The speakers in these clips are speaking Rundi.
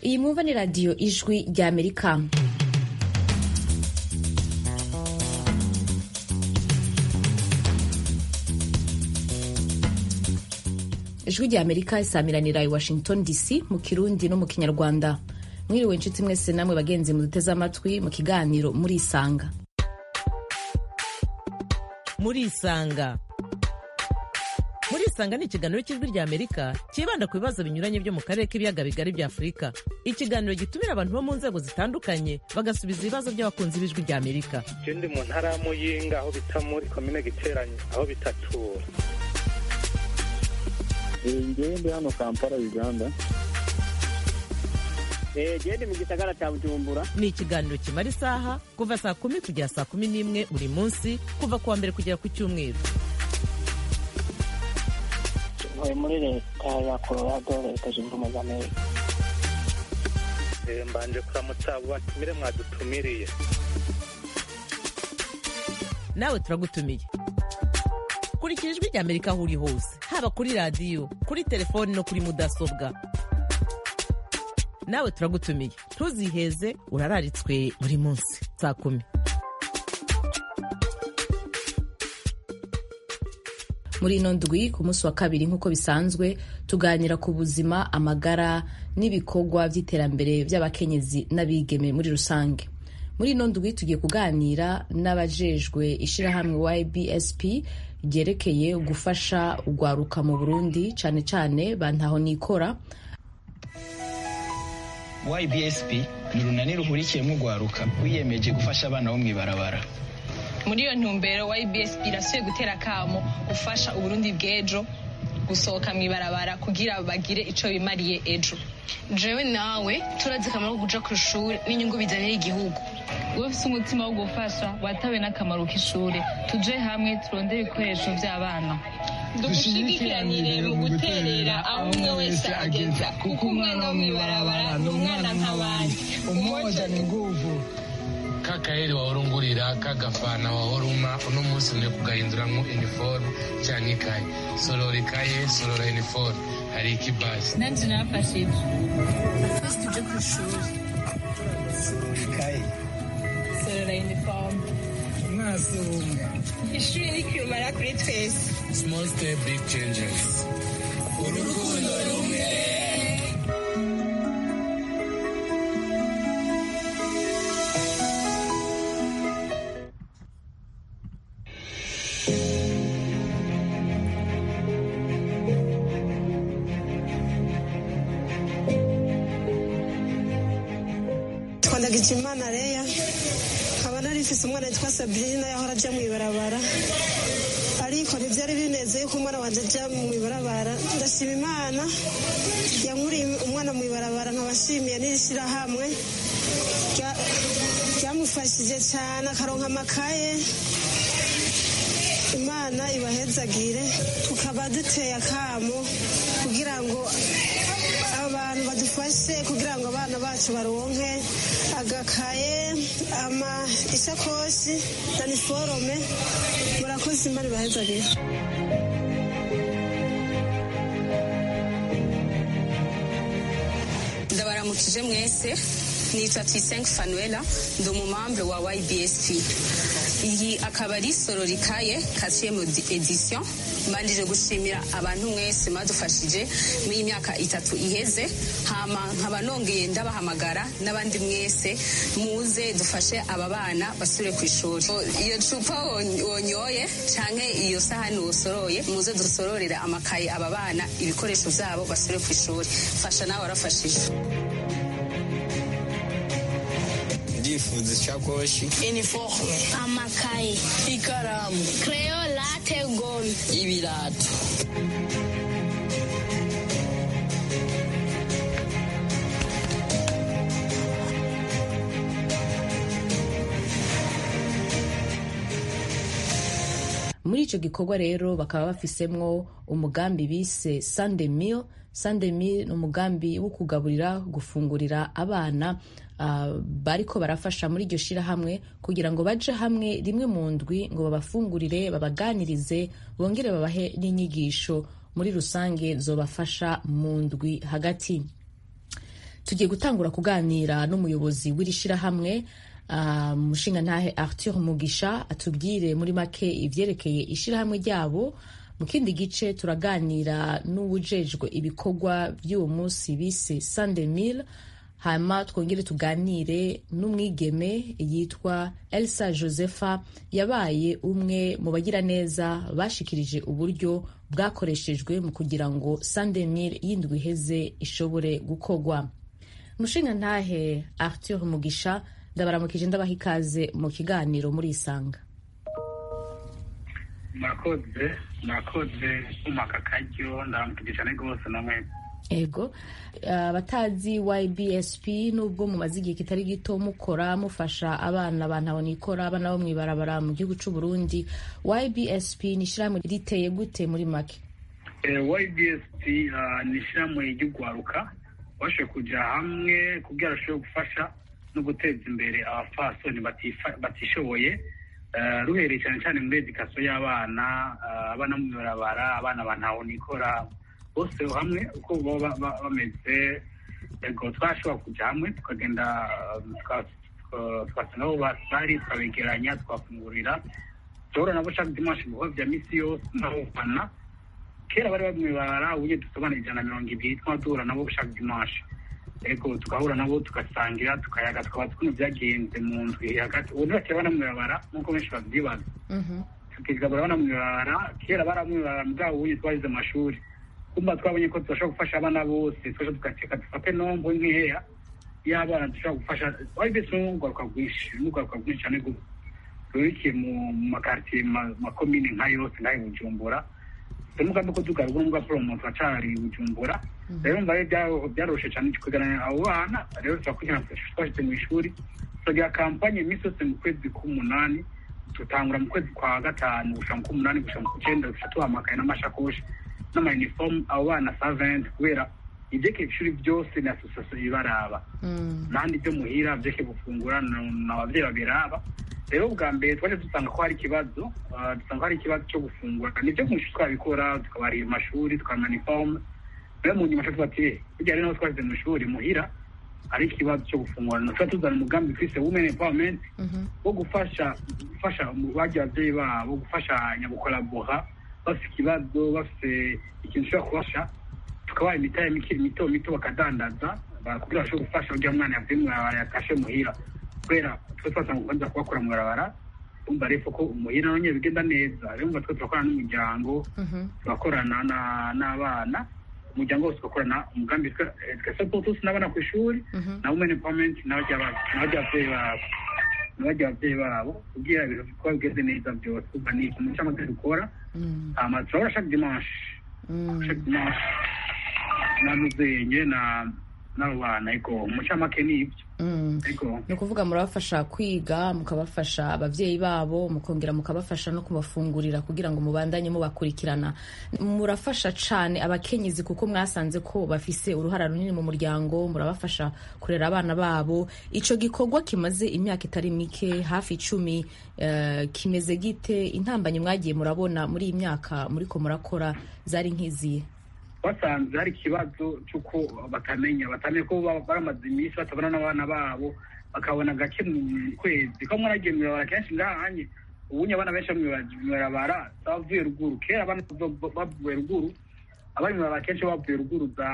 iyi mwumva ni radiyo ijwi rya amerika ijwi rya amerika isamiranira i washington dc mu kirundi no mu kinyarwanda mwiriwe inshuti mwese namwe bagenzi muduteze amatwi mu kiganiro murisanga murisanga murisanga ni ikiganiro cy'ijwi rya amerika cyibanda ku bibazo binyuranye byo mu karere k'ibiyaga bigari bya afurika ikiganiro gitumira abantu bo mu nzego zitandukanye bagasubiza ibibazo by'abakunzi b'ijwi rya amerika ndi mu ntara ya muyinga aho bita muri komine giteranye aho bitatura ngewe ndi hano kampala uganda gende mu gisagara cya bujumbura ni ikiganiro kimara isaha kuva saa kumi kugera saa kumi n'imwe buri munsi kuva ku wa mbere kugera ku cyumweru ntuye muri leta ya colorado leta zunze ubumwe za amerika mbanje kuramutsa abo batumire mwadutumiriye nawe turagutumiye kurikira ijwi rya amerika aho uri hose haba kuri radiyo kuri telefoni no kuri mudasobwa nawe turagutumiye ntuziheze urararitswe buri munsi saa kumi muri ino ndwi ku munsi wa kabiri nk'uko bisanzwe tuganira ku buzima amagara n'ibikorwa by'iterambere by'abakenyezi n'abigeme muri rusange muri ino ndwi tugiye kuganira n'abajejwe ishyirahamwe ybsp ryerekeye gufasha urwaruka mu burundi cyane cyane bantaho nikora ybsp ni urunani ruhurikiyemo urwaruka rwiyemeje gufasha abana bo mu ibarabara muri iyo ntumbero ybsp irasuye gutera akamo gufasha uburundi bw'ejo gusohoka mu ibarabara kugira bagire icyo bimariye ejo jewe nawe turazi akamaro ko kuja ku ishuri n'inyungu bizanira igihugu wowe ufite umutima wo gufasha watawe n'akamaro k'ishuri tuje hamwe turondere ibikoresho by'abana dushigikiranire mu guterera aho umwe wese ageza kuko umwana wo mu ibarabara ni umwana nk'abandi umoja ni nguvu kakaheri wahorungurira kagafana wahoruma uno munsi mwe kugahinduramwo iniforume cyangwa ikaye sorora ikaye sorora iniforume hari ikibasi nanjye nafashije twese tuje ku ishuri ikaye sorora iniforume umwasi umwe ishuri ni kirumara kuri twese small step big changes urukundo rumwe twandagijimana leya nkaba nari mfise umwana yitwa sabrina yahora aja mw'ibarabara ariko ntivyari binezeye ko umwana wanje aja mw'ibarabara ndashima imana yankuriye umwana mw'ibarabara nkaba nshimiye n'ishirahamwe ryamufashije cane akaronka amakaye imana ibahezagire tukaba duteye akamo kugira ngo abantu badufashe kugira ngo abana bacu baronke agakaye ama isakoshi na niforome murakoze imana ibahezagire ndabaramukije mwese nitwa tuyisenge fanuela ndi umumambre wa ybsp iyi akaba ari sororikaye kasiyemu edisiyo mbanjije gushimira abantu mwese mwadufashije muri iyi myaka itatu iheze hama nkaba nongeye ndabahamagara n'abandi mwese muze dufashe aba bana basubire ku ishuri iyo cupa wonyoye canke iyo sahani wosoroye muze dusororera amakaye aba bana ibikoresho vyabo basubire ku ishuri fasha nawe warafashije ndifuza ishakoshi iniforume amakaye ikaramu kreyo late gome ibirato muri icyo gikorwa rero bakaba bafisemwo umugambi bise sunday meal sunday meal ni umugambi wo kugaburira gufungurira abana uh, bariko barafasha muri iryo shirahamwe kugira ngo baje hamwe rimwe mu ndwi ngo babafungurire babaganirize bongere babahe n'inyigisho muri rusange zobafasha mu ndwi hagati tugiye gutangura kuganira n'umuyobozi w'iri shirahamwe umushingantahe arthur mugisha atubwire muri make ivyerekeye ishirahamwe ryabo mu kindi gice turaganira n'uwujejwe ibikorwa by'uwo munsi bise sandemil hanyuma twongere tuganire n'umwigeme yitwa elsa josepha yabaye umwe mu bagiraneza bashikirije uburyo bwakoreshejwe mu kugira ngo sandemil yindwi iheze ishobore gukorwa umushingantahe arthur mugisha ndabaramukije ndabaha ikaze mu kiganiro muri isanga murakoze murakoze kumaka akaryo ndaramukije cyane rwose namwe ego abatazi ybsp nubwo mumaze igihe kitari gito mukora mufasha abana bantabonikora abana bo mw'ibarabara mu gihugu c'u Burundi ybsp ni ishyirahamwe riteye gute muri make ybsp ni ishyirahamwe ry'ugwaruka bashoboye kuja hamwe kugira bashobore gufasha no guteza imbere abapfasoni batishoboye ruhereye cyane cyane muri edikasiyo y'abana abana mu ibarabara abana bantabonikora bose hamwe uko baba bameze yego twashobora kujya hamwe tukagenda tugasanga aho bari tukabegeranya twafungurira duhura nabo shaka dimanshi ibikorwa bya misi yose n'abafana kera bari bari mu ibara uburyo dusobanura ijana na mirongo ibiri twaba duhura nabo shaka dimanshi yego tugahura nabo tugasangira tukayaga tukaba tukuntu byagenze mu ndwi hagati ubu ntibakira bana mu ibara nk'uko benshi babyibaza tukigabura bana mu ibara kera bari mu ibara bwabo uburyo twagize amashuri kumva twabonye ko tudashobora gufasha abana bose twese tugateka dufate nombo nkeya y'abana dushobora gufasha wari mbese n'urwaruka rwinshi n'urwaruka rwinshi cyane rurikiye mu makartiye makomine nka yose nk'ayo bujumbura umugambi ko tugarura n'ubwa poromo turacari bujumbura rero mbaye byaroshe cyane kuganira abo bana rero turakurikirana twashyize mu ishuri turagira kampanye iminsi yose mu kwezi k'umunani tutangura mu kwezi kwa gatanu gushira mu k'umunani gushira mu k'icenda gushira tuhamakaye n'amashakoshi n'amayinifomu abo bana saventi kubera ibyekeye ishuri byose ni asosiyasiyo ibaraba nandi byo muhira byekeye gufungura ni ababyeyi babiraba rero bwa mbere twaje dusanga ko hari ikibazo dusanga ko hari ikibazo cyo gufungura nibyo mu ishuri twabikora tukabarira amashuri tukabaha inifomu rero mu nyuma tuba ati burya rero twashyize mu ishuri muhira hari ikibazo cyo gufungura tuba tuzana umugambi twise women empowerment wo gufasha gufasha bagiye ababyeyi babo gufashanya gukorabora bafite ikibazo bafite ikintu ushobora kubafasha tukabaha imitahe mikiri mito mito bakadandaza kugira bashobore gufasha kugira umwana yavuye mu barabara yatashe muhira kubera twe twasanga kubanza kubakora mu barabara umva rero ko umuhira none bigenda neza rero umva twe turakorana n'umuryango turakorana n'abana umuryango wose ugakorana umugambi twa tusi n'abana ku ishuri na women empowerment n'ababyeyi babo n'abajya ababyeyi babo kugira ibintu kuba bigeze neza byose kuva ni ikintu cy'amategeko dukora hama turabona chaque dimanche chaque dimanche namuzenye na n'abo bana ariko umucamake ni ibyo ni ukuvuga murabafasha kwiga mukabafasha ababyeyi babo mukongera mukabafasha no kubafungurira kugira ngo mubandanye mubakurikirana murafasha cyane abakenyezi kuko mwasanze ko bafise uruhara runini mu muryango murabafasha kurera abana babo icyo gikorwa kimaze imyaka itari mike hafi icumi kimeze gite intambanye mwagiye murabona muri iyi myaka muriko murakora zari nk'iziye basanze hari ikibazo cy'uko batamenya batamenya ko baramaze iminsi batabona n'abana babo bakabona gake mu kwezi ko mwaragiye mu ibarabara kenshi ngahanye ubunye abana benshi mu ibarabara bavuye ruguru kera abana bavuye ruguru abari mu ibarabara kenshi bavuye ruguru za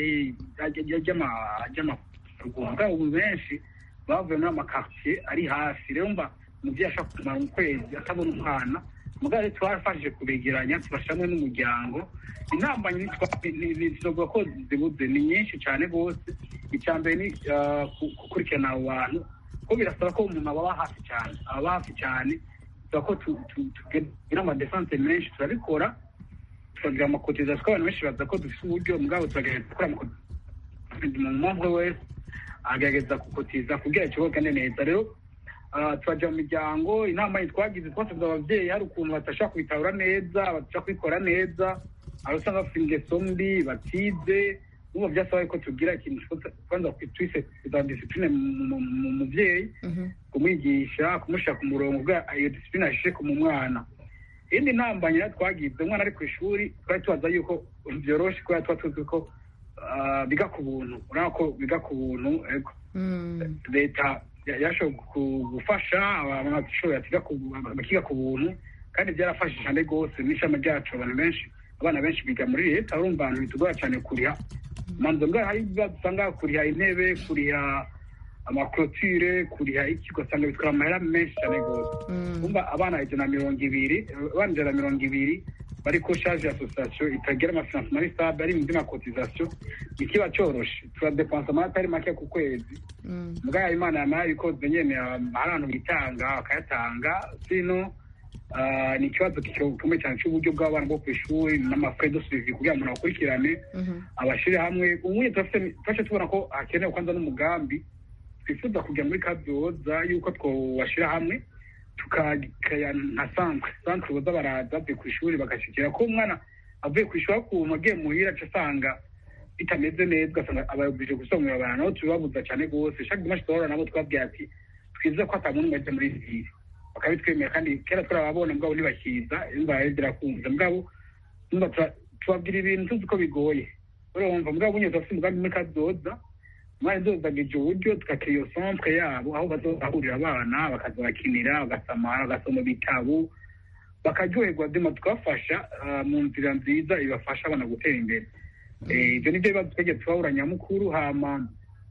ry'amaruguru bwabo ubu benshi bavuye muri amakartier ari hafi rero mba umubyeyi ashobora kumara mu kwezi atabona umwana mugabo twarafashije kubegeranya tubashamwe n'umuryango inama ntizivuga ko zibuze ni nyinshi cyane rwose icya mbere ni gukurikirana abo bantu ko birasaba ko umuntu ababa hafi cyane ababa hafi cyane bisaba ko tugira amadesanse menshi turabikora tukagira amakotizasiyo kuko abantu benshi baza ko dufite uburyo mugabo turagerageza gukora amakotizasiyo mu mpamvu wese agerageza gukotiza kugira ikigo kigende neza rero turajya mu miryango inama twagize twasabye ababyeyi hari ukuntu batashobora kubitabura neza batashobora kubikora neza aho usanga bafite ingeso mbi batize n'ubu byasaba ko tugira ikintu kwanza twise za disipurine mu mubyeyi kumwigisha kumushyira ku murongo iyo disipurine ashishe mu mwana indi ntambanye twagize umwana ari ku ishuri twari tubaza yuko byoroshe kubera tuba tuzi ko ah, biga ku buntu urabona ko biga ku buntu ego leta ya- yashoboye ku- gufasha abanyeshuri bakiga ku buntu kandi byarafashije cyane rwose n'ishami ryacu abantu benshi abana benshi biga muri leta urumva abantu bitugora cyane kuriha manzo ngaho hari ibibazo usanga kuriha intebe kuriha amakorotire kuriha iki ugasanga bitwara amahera menshi cyane rwose umva abana ijana na mirongo ibiri abana ijana na mirongo ibiri bari ko shaje asosiyasiyo itagira amafinansi muri sabe ari mu by'amakotizasiyo ikiba cyoroshe turadepansa amata atari make ku kwezi mbwa imana yamara ibikoze nyene hari abantu bitanga bakayatanga sino ah, ni ikibazo gikomeye cyane cy'uburyo bw'abana bwo ku ishuri n'amafre de suivi kugira ngo umuntu akurikirane abashire hamwe ubuye turafite twaje tubona ko hakenewe kwanza n'umugambi twifuza kujya muri kabyoza yuko twobashira hamwe tukagaya nka centre centre boza baraza bavuye ku ishuri bagashikira ko umwana avuye ku ishuri akuntu agiye muhira aca asanga bitameze neza ugasanga abayobije gusomera abantu nabo tubibabuza cyane rwose chaque dimanche tuhora nabo twabwiye ati twize ko ata muntu umwe ajya muri ville bakabitwemera kandi kera turababona mugabo ntibakiza imva zirakunze mugabo umva tura- tubabwira ibintu tuzi ko bigoye urumva mugabo bunye turafite umugambi muri kazoza mwari dozagije uburyo tugakira iyo centre yabo aho bazahurira abana bakaza bakinira bagasamara bagasoma ibitabo bakaryoherwa dema tukabafasha ah, mu nzira nziza ibafasha abana gutera imbere Eh, ibyo nibyo bibazo twegeye tubahura nyamukuru hama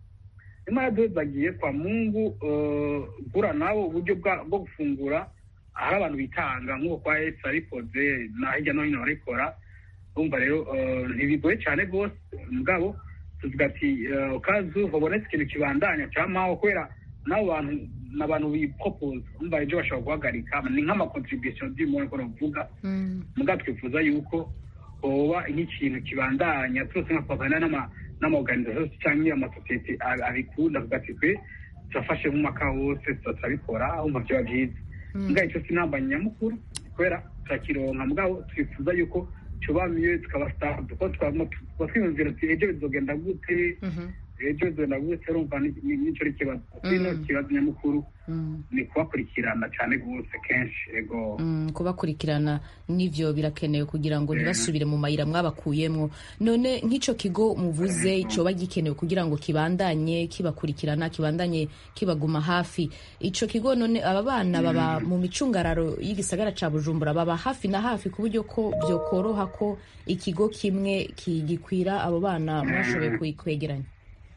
imana dozagiye kwa mungu eh, gura nabo uburyo bwa- bwo gufungura hari abantu bitanga nk'uko kwa esi arikoze na hirya no hino barikora urumva rero eh, ntibigoye cyane rwose mugabo tuvuga ati eh, kazu habonetse ikintu kibandanya cyamaho kubera n'abo bantu ni abantu bipopoza umva ejo bashobora guhagarika ni nk'amakontribution by'umuntu ko navuga mugabo twifuza yuko hoba nk'ikintu kibandanya twese nkapavana n'ama n'amaorganisation cyangwa amasosiyete ab- abikunda kuvuga ati twe turafashe nk'umwaka wose tuza turabikora umva byaba byiza mugabo icyo sinamba nyamukuru kubera turakironka mugabo twifuza yuko tuba miyo tukaba staff kuko twaba tuba twiyumvira ati ejo bizogenda gute ejo bizogenda gute urumva ni- ni- nicyo ari ikibazo kino kibazo nyamukuru ni kubakurikirana cyane rwose kenshi ego Mm, kubakurikirana n'ivyo birakenewe kugira ngo ntibasubire mu mayira mwabakuyemwo none nk'ico kigo muvuze coba gikenewe kugira ngo kibandanye kibakurikirana kibandanye kibaguma hafi ico kigo none aba bana baba mu micungararo y'igisagara ca bujumbura baba hafi na hafi ku buryo ko vyokoroha ko ikigo kimwe kigikwira abo bana mwashoboye kwe- kwegeranya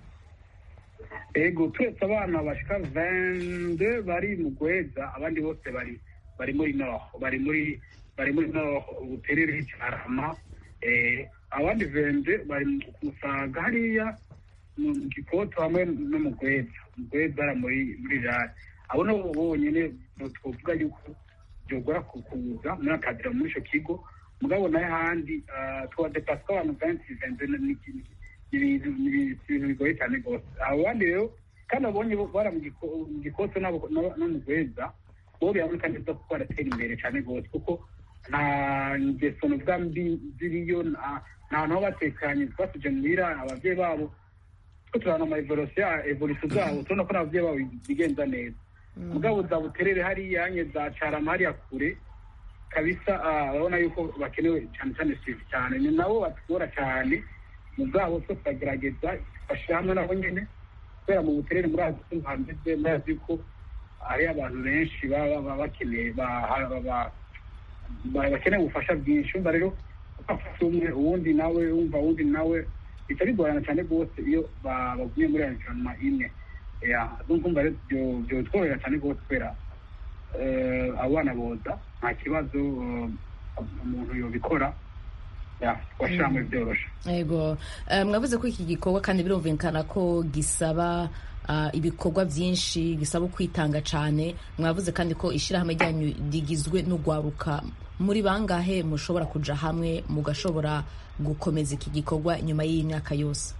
ego turetse abana bashika vende bari mu gweza abandi bose bari bari muri nord bari muri bari muri nord ubuterere cyarama eh abandi vende bari mu kusaga hariya mu gikoto hamwe no mu gweza mu gweza bara muri muri rari abo nabo bonyene twovuga yuko byogora kukuza muri akadira muri ico kigo mugabo nayo handi twadepasa abantu benshi vende n'ikindi ibintu ni ibintu bigoye cyane rwose abo bandi rero kandi abonye bara mu giko- mu gikoto n'abo- no no mu gweza bo biraboneka neza kuko baratera imbere cyane rwose kuko nta ngeso nuvuga mbi ziriyo nta nta hantu ho batekanye twasije muhira ababyeyi babo two turabona ama evolution evolution zabo tubona ko n'ababyeyi babo bigenza neza mugabo za buterere hariya nye za carama hariya kure kabisa ah, urabona yuko bakenewe cyane cyane sivi cyane ni nabo batugora cyane mu bwabo two turagerageza bashyira hamwe nabo nyine kubera mu buterere muri azi hameze murazi ko hari abantu benshi baba baba bakeneye ba- ba- ba- ba- bakeneye ubufasha bwinshi umva rero ufashe umwe uwundi nawe wumva uwundi nawe bihita bigorana cyane rwose iyo ba- bagumye muri environnement imwe ya ndumva rero byo- byotworohera cyane rwose kubera eh, abo bana boza nta kibazo eh, umuntu yobikora ya twashyira hamwe byoroshe Ego Eh, mwavuze ko iki gikorwa kandi birumvikana ko gisaba ah, ibikorwa byinshi gisaba kwitanga cyane mwavuze kandi ko ishyirahamwe ryanyu rigizwe n'ugwaruka muri bangahe mushobora kuja hamwe mugashobora gukomeza iki gikorwa nyuma y'iyi myaka yose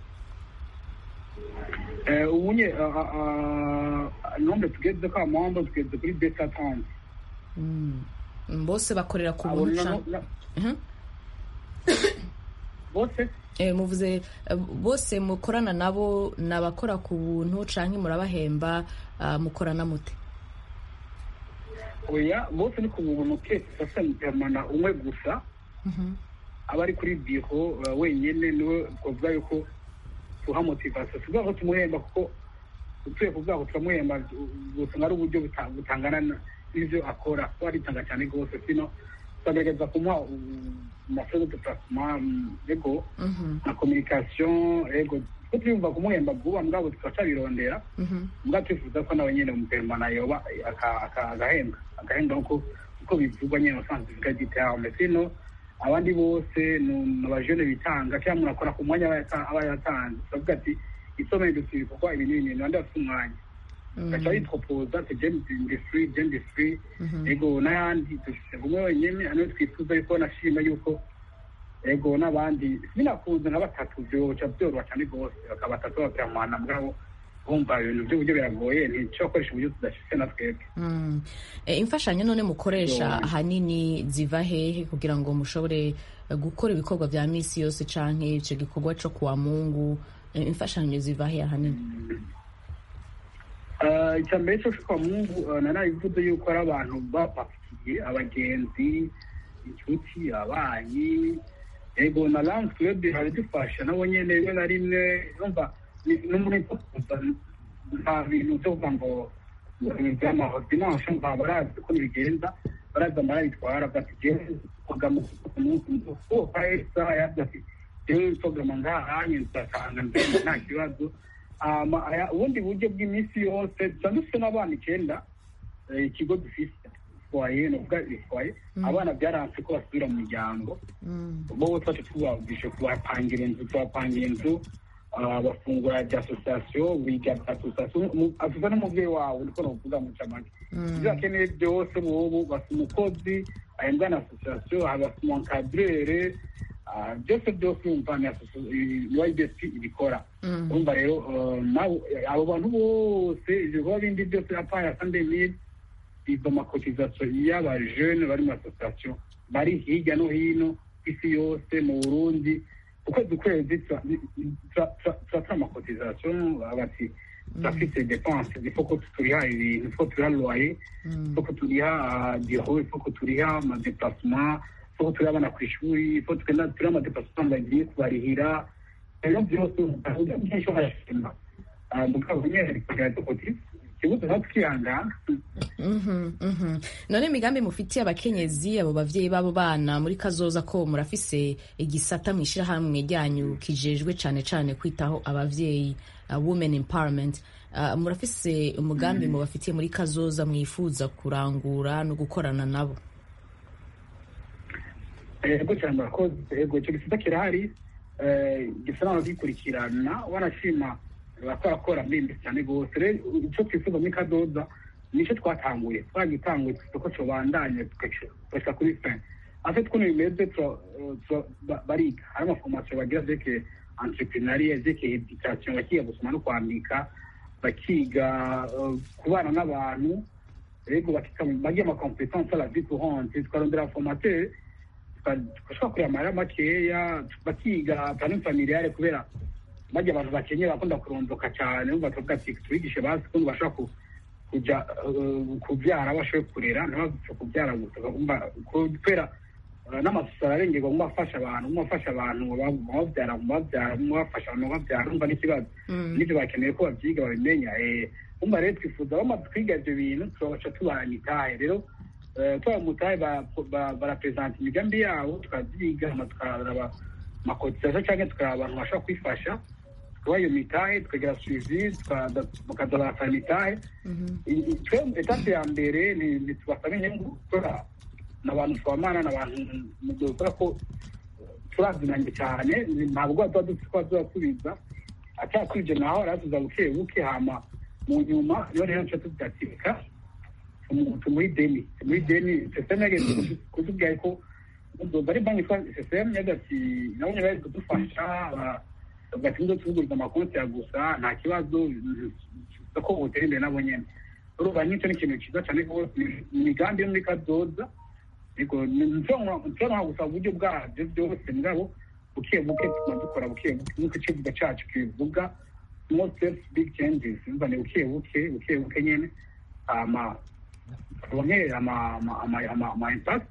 Eh, ubunye ah, ah, ah, nombre tugeze ko amahombo tugeze kuri beta tante Mm. bose bakorera ku Abo buntu nabo- ca- na- Mhm. bose Eh, muvuze eh, bose mukorana nabo ni abakora ku buntu canke murabahemba ah, mukorana mute oya bose ni ku buntu kese sasa umwe gusa aba ari kuri biro uh, wenyine niwe twavuga yuko tuha motivasiyo si ukuvuga ko tumuhemba kuko utuye kuvuga ko turamuhemba gusanga ari uburyo buta- butangana na- n'ivyo akora kuko aritanga cyane rwose sino turagerageza kumuha amafere de placement ego na communication ego ko tuyumva kumuhemba vuba mugabo tukacabirondera mbwa twifuza ko nawe nyene umuperemana yoba aka- aka- agahembwa agahembwa nkuko uko bivugwa nyene usanzwe bivuga giterame sino abandi bose ni abajene bitanga cyangwa umuntu akora ku mwanya aba yata- aba yatanze turavuga ati isomeye dufite ibikorwa ibi n'ibi nabandi bafite umwanya gaca yitwopoza ati je ndi free je ndi free ego n'ayandi dufite umwe wenyene aniwe twifuza yuko nashima yuko ego n'abandi binakunze nka batatu byoca byoroha cyane rwose bakaba batatu bakiramwana mugabo bumva ibintu by'uburyo biragoye ntico bakoresha uburyo tudashitse na twebwe Mm. Eh, imfashanyo none mukoresha Yo. ahanini ziva hehe kugira ngo mushobore eh, gukora ibikorwa vya misi yose canke ico gikorwa co kuwa mungu Eh, imfashanyo ziva hehe ahanini Eh, icya mbere cyo kwa mungu eh, narabivuze yuko ari abantu bapakiye abagenzi inshuti abayi ego na lance club haradufasha nabo nyene rimwe na rimwe numva ni- no muri kuza nta bintu byo kuvuga ngo by'amaordinance nta barazi uko bigenza baraza barabitwara bati jewe kugama ku munsi uko kahesa yavuze ati jewe togama ngahanye nzatanga ndende nta kibazo hama aya- ubundi buryo bw'iminsi yose dusa dufite n'abana icyenda eh, ikigo dufise foye nuvuga ifoye abana byaranse ko basubira mu miryango bo twacu tubabwishe kubapangira inzu tubapangira inzu ah, bafungura rya asosiyasiyo biga bya asosiyasiyo avuga n'umubyeyi wawe niko novuga mu camake ibyo bakeneye byose bobo basa umukozi ahembwa na asosiyasiyo habasa umunkadrere ah, byose byose umva ni ibsp ibikora urumva rero eh, nawe abo bantu bose ibikorwa bindi byose apaya sandemire izo makotizasiyo y'abajene bari mu asosiyasiyo bari hirya no hino ku isi yose mu burundi ukwezi ukwezi turatara amakotizasiyo bati turafite depanse ifoko turiha ibintu ifoko turiha loye ifoko turiha diro ifoko turiha amadeplasement ifoko turiha abana ku ishuri ifoko turiha amadeplasement bagiye kubarihira rero byose uburyo bwinshi barashima mugabo nyine kugira ngo ikibuto natwe twihangana Mhm, mhm. none imigambi mufitiye abakenyezi abo bavyeyi b'abo bana muri kazoza ko murafise igisata mw'ishirahamwe ryanyu kijejwe cane cane kwitaho abavyeyi uh, women empowerment uh, murafise umugambi mubafitiye muri kazoza mwifuza kurangura no gukorana nabo ego cyane murakoze ego icyo gisata kirahari eh, gisa naho gikurikirana wanashima bakorakora mbimbi cyane rwose rero icyo twifuza muri kadoza nicyo twatanguye twagitanguye isoko cobandanye tugashika kuri fin ate twuno bimeze tura- tura- ba- bariga hari amaforomasiyo bagira vyerekeye entrepreneuria vyerekeye education bakiga gusoma no kwandika bakiga eh, kubana n'abantu ego bakiga bagira amacompetence à la vie courante tukarondera formateur tugashobora kureba amahera makeya bakiga planning familiale kubera bajya abantu bakenye bakunda kurondoka cyane umva tuvuga ati tubigishe bazi ukuntu bashobora ku- kuja eh, kubyara bashoboye kurera ntibapfe kubyara gusa bagomba kubera eh, n'amasusa ararengerwa mu bafasha abantu mu bafasha abantu mu babyara mu babyara mu bafasha abantu mu babyara umva n'ikibazo n'ibyo bakeneye ko babyiga babimenya eh, umva rero twifuza bamaze kwiga ibyo bintu tubabaca tubaha imitahe rero eh, tubaha umutahe ba- ba- barapresenta imigambi yabo tukabyiga hama tukaraba amakotisasiyo cyangwa tukaraba abantu bashobora kwifasha tukabaha iyo mitahe tukagira suivi tukaza- bakaza barasaba imitahe I- i- twe etape ya mbere ni ni tubasaba inyungu gukora ni abantu twamana ni abantu dukora ko turazinanye cyane ni- ntabwo tuba dufite ko tuzasubiza acyakwiye naho aratuza buke buke hama mu nyuma niyo rero nca tugatika tumuha ideni tumuha ideni seseme yageze kutubwira ko bari banki yitwa seseme yagati nabo nyine bari kudufasha ba- bagati ngo tuvuguriza amakonti ya gusa nta kibazo ko butera imbere nabo nyene urumva nk'icyo ni ikintu cyiza cyane rwose ni imigambi yo muri kazoza ariko nshobora gusaba uburyo bwabyo byose mugabo buke buke tuma dukora buke buke nk'uko ikivuga cyacu kibivuga small steps big changes umva ni buke buke buke buke nyene hama turonke ama ama ama ama ama impact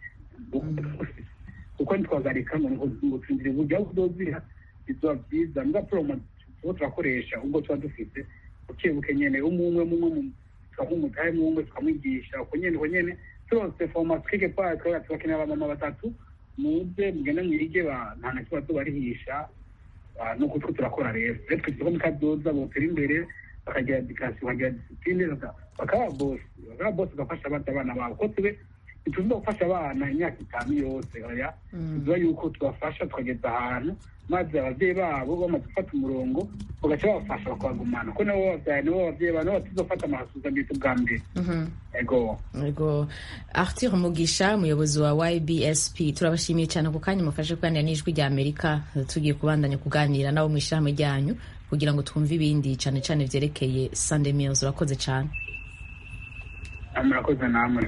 kuko ntitwagarika ngo ngo ngo tsinzire uburyo aho uzozira bizoba byiza mbwa promo tuba turakoresha ubwo tuba dufite buke buke nyene umwe umwe umwe mu- tukamumutahe umwe umwe tukamwigisha uko nyene uko nyene turose formation quelque part twaba tubakenera abamama batatu muze mugende mwige ba nta na kibazo barihisha Ah, nuko two turakora rero rero twese ko mukazoza botera imbere bakagira edikasiyo bakagira disipline baka- bakaba bosi bakaba bosi bagafasha abandi abana babo ko tube ntituziza gufasha abana imyaka itanu yose oya tuziba yuko tubafasha tukageza ahantu maze ababyeyi babo bamaze gufata umurongo bagaca babafasha bakabagumana ko nabo babyaye nabo babyeyi babo nabo batuzofata amasuzamito bwa mbere ego Ego Arthur Mugisha umuyobozi wa YBSP turabashimiye cyane ku kanya mufashe kuganira n'ijwi rya Amerika tugiye kubandanya kuganira nabo mu ishyirahamwe ryanyu kugira ngo twumve ibindi cyane cyane vyerekeye Sunday Meals urakoze cyane murakoze namwe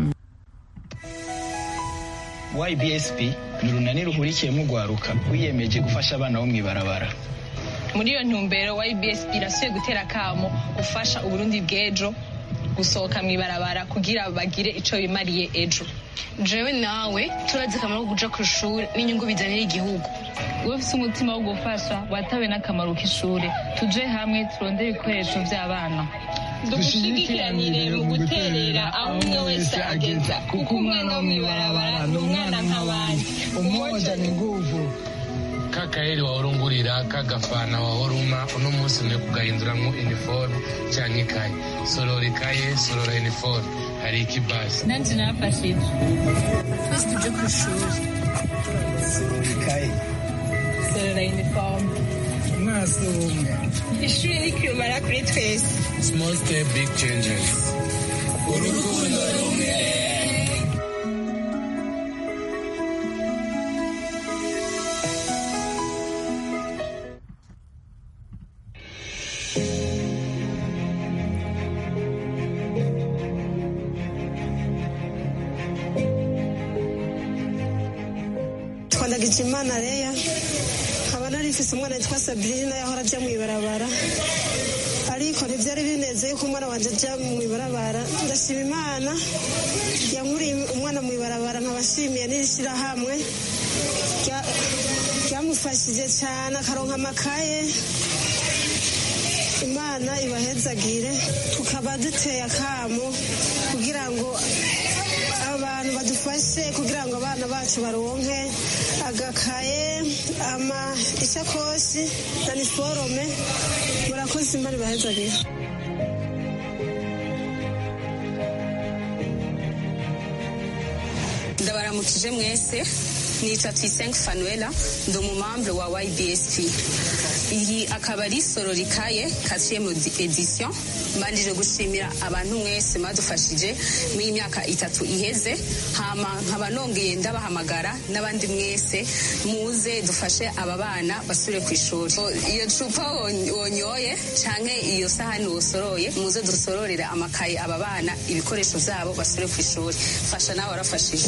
ybsp ni urunani ruhurikiyemo urwaruka rwiyemeje gufasha abana bo mu ibarabara muri iyo ntumbero ybs irasuye gutera akamo gufasha uburundi bw'ejo gusohoka mu ibarabara kugira bagire ico bimariye ejo jewe nawe turazi akamaro ko kuja ku ishuri n'inyungu bizanira igihugu wowe ufise umutima wo gufasha watawe n'akamaro k'ishure tuje hamwe turondere ibikoresho vy'abana dushigikiranire mu guterera aho umwe wese ageza kuko umwana wo mu ibarabara ni umwana nk'abandi umoja ni nguvu kakaheri wahorungurira kagafana wahoruma uno munsi ne kugahinduramwo iniforme canke ikaye sorora ikaye sorora iniforme hari ikibasi nanje nafashije twese tuje ku ishuri ikaye sorora uniforme umwasi umwe ishuri ni kirumara kuri twese small step big changes urukundo rumwe twandagije imana reya nkaba narifise umwana witwa sabrina yahora ajya mu ibarabara ariko ntibyari binezeye ko umwana wanjye ajya mu ibarabara ndashima imana yankuriye umwana mu ibarabara nkaba nshimiye n'ishyirahamwe rya- ryamufashije cyane akaronka amakaye imana ibahezagire tukaba duteye akamo kugira ngo abantu badufashe kugira ngo abana bacu baronke agakaye ama isakoshi na niforome murakoze imana ibahezagire ndabaramukije mwese nitwa Tuyisenge Fanuela ndi umumambre wa YBSP iyi akaba ari sororikaye quatrième edition mbanjije gushimira abantu mwese mwadufashije muri iyi myaka itatu iheze hama nkaba nongeye ndabahamagara n'abandi mwese muze dufashe aba bana basubire ku ishuri O, iyo cupa won- wonyoye canke iyo sahani wosoroye muze dusororere amakaye aba bana ibikoresho vyabo basubire ku ishuri fasha nawe warafashije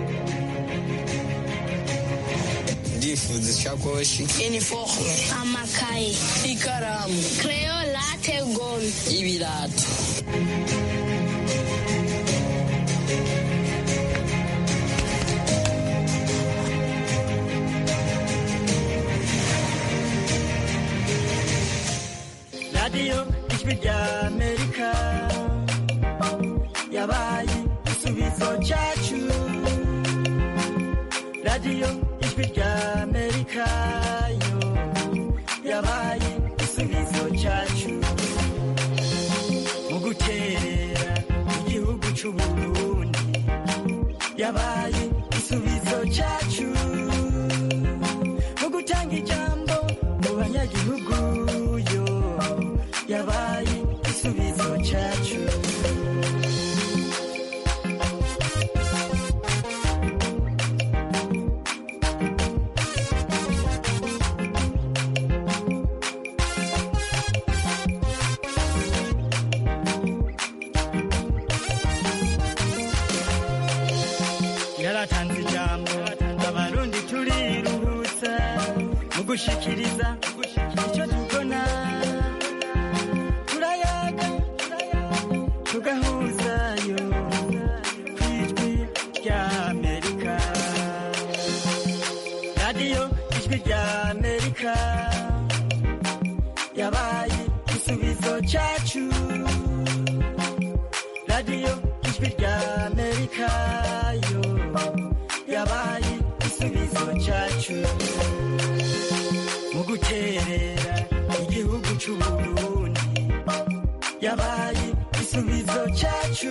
ndifuza ishakoshi iniforme amakaye ikaramu creyo late gome ibirato radiyo ijwi rya amerika yabaye igisubizo cyacu radiyo ijwi rya amerika yo yabaye igisubizo cyacu mu guterera igihugu cy'uburundi yabaye igisubizo cyacu mu gutanga ijambo mu banyagihugu yo yabaye igisubizo cyacu yaratanze ijambo abarundi turiruhutsa mu gushikiriza icyo tubona turayaga tugahuzayo ku ijwi rya amerika radiyo ijwi rya amerika yabaye igisubizo cyacu radiyo ijwi rya amerika yo yabaye igisubizo cyacu mu guterera igihugu cy'uburundi yabaye igisubizo cyacu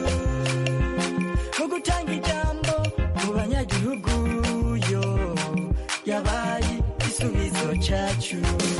mu gutanga ijambo mu banyagihugu yo yabaye igisubizo cyacu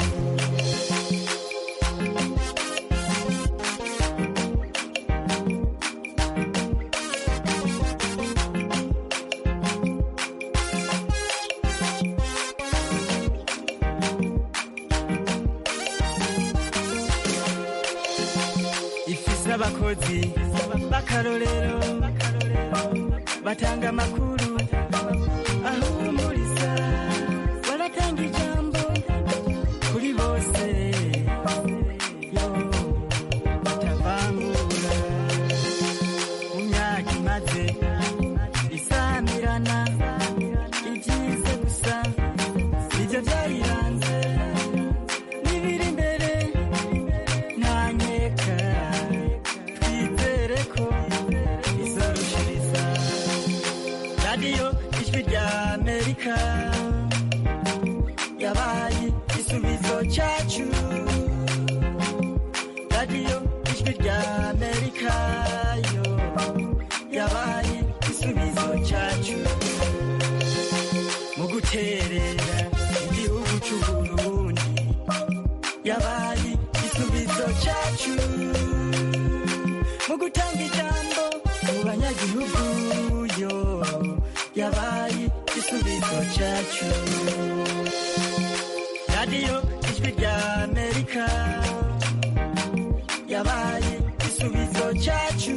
ifise abakozi b'akarorero batanga amakuru ahumuriza baratanga ijambo kuri bose yo batavangura mu myaka imaze isamirana ibyize gusa nibyo byayiranze n'ibiri imbere ntanyeka twizere ko izorushiriza radiyo ijwi rya amerika yabaye igisubizo cyacu radiyo ijwi rya amerika yo yabaye igisubizo cyacu mu guterera igihugu cy'uburundi yabaye igisubizo cyacu mu gutanga ijambo mu banyagihugu yo yabaye igisubizo cyacu radiyo ijwi rya amerika yabaye igisubizo cyacu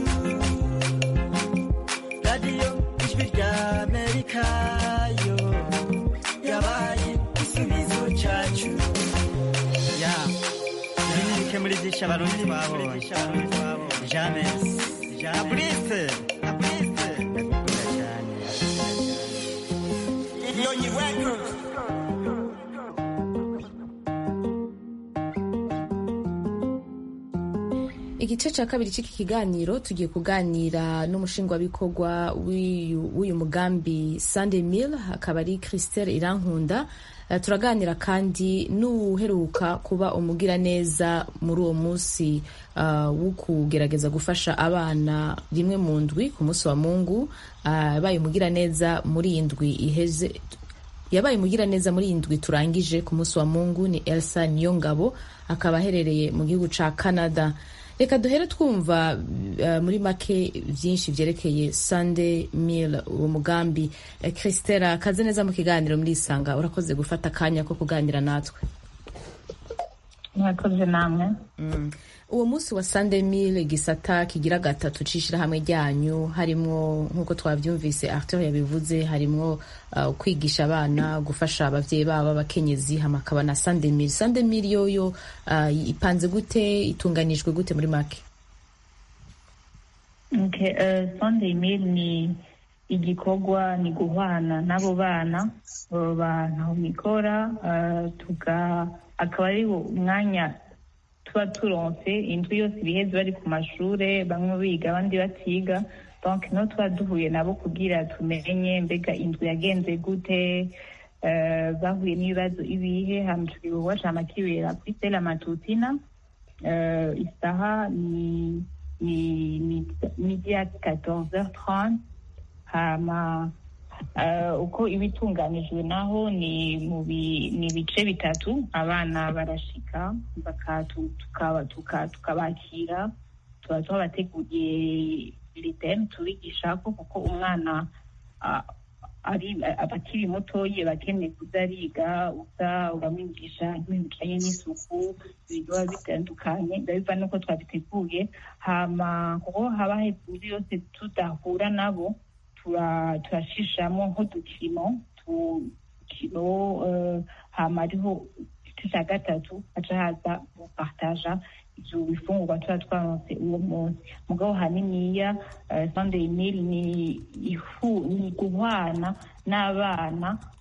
radiyo ijwi rya amerika yo yabaye igisubizo cyacu ya ibi ni bike muri byinshi abarundi twabonye james abrise abrise ndakunda cyane Nyonyi Records. igice cya kabiri cy'iki kiganiro tugiye kuganira n'umushingwabikorwa w'uyu w'uyu mugambi Sunday Mill akaba ari Christelle Irankunda Eh, turaganira kandi n'uheruka kuba umugiraneza muri uwo munsi uh, wo kugerageza gufasha abana rimwe mu ndwi ku munsi wa mungu uh, yabaye umugiraneza muri iyi ndwi iheze yabaye umugiraneza muri iyi ndwi turangije ku munsi wa mungu ni elsa niyongabo akaba aherereye mu gihugu ca canada reka duhere twumva uh, muri make byinshi byerekeye sunday mill uwo mugambi uh, christela kaze neza mu kiganiro muri isanga urakoze gufata akanya ko kuganira natwe mwakoze namwe mm. uwo munsi wa sunday mill igisata kigira gatatu c'ishirahamwe ryanyu harimwo nk'uko twavyumvise arthur yabivuze harimwo uh, kwigisha abana gufasha abavyeyi babo abakenyezi hamakaba na sunday mill sunday mill yoyo uh, ipanze gute itunganijwe gute muri make okay, uh, sunday mill ni igikorwa ni guhwana n'abo bana abo bantu mikora uh, tuga akaba ari umwanya tuba turonse inzu yose ibiheze bari ku mashure bamwe biga abandi batiga donc no tuba duhuye nabo kugira tumenye mbega inzu yagenze gute uh, bahuye n'ibibazo ibihe hama ico gikorwa cama kibera kuri stela matutina uh, isaha ni ni ni midi ya 14h30 hama uh, uko iba itunganijwe naho ni mu bi- ni ibice bitatu abana barashika bakatu- tukaba- tuka- tukabakira tuba twabateguriye liteme tubigishako kuko umwana ah, ari aba akiri mutoyi aba akeneye kuza ariga uza uramwigisha ibintu bijanye n'isuku ibintu biba bitandukanye biba biva nuko twabiteguye hama kuko haba hejuru yose tudahura nabo tura- turashishamo nk'udukino tukino eh, hama ariho igice cya gatatu haca haza gupartaja ivyo bifungurwa tuba twaronse uwo munsi mugabo haniniya sunday meal ni ihu ni guhwana n'abana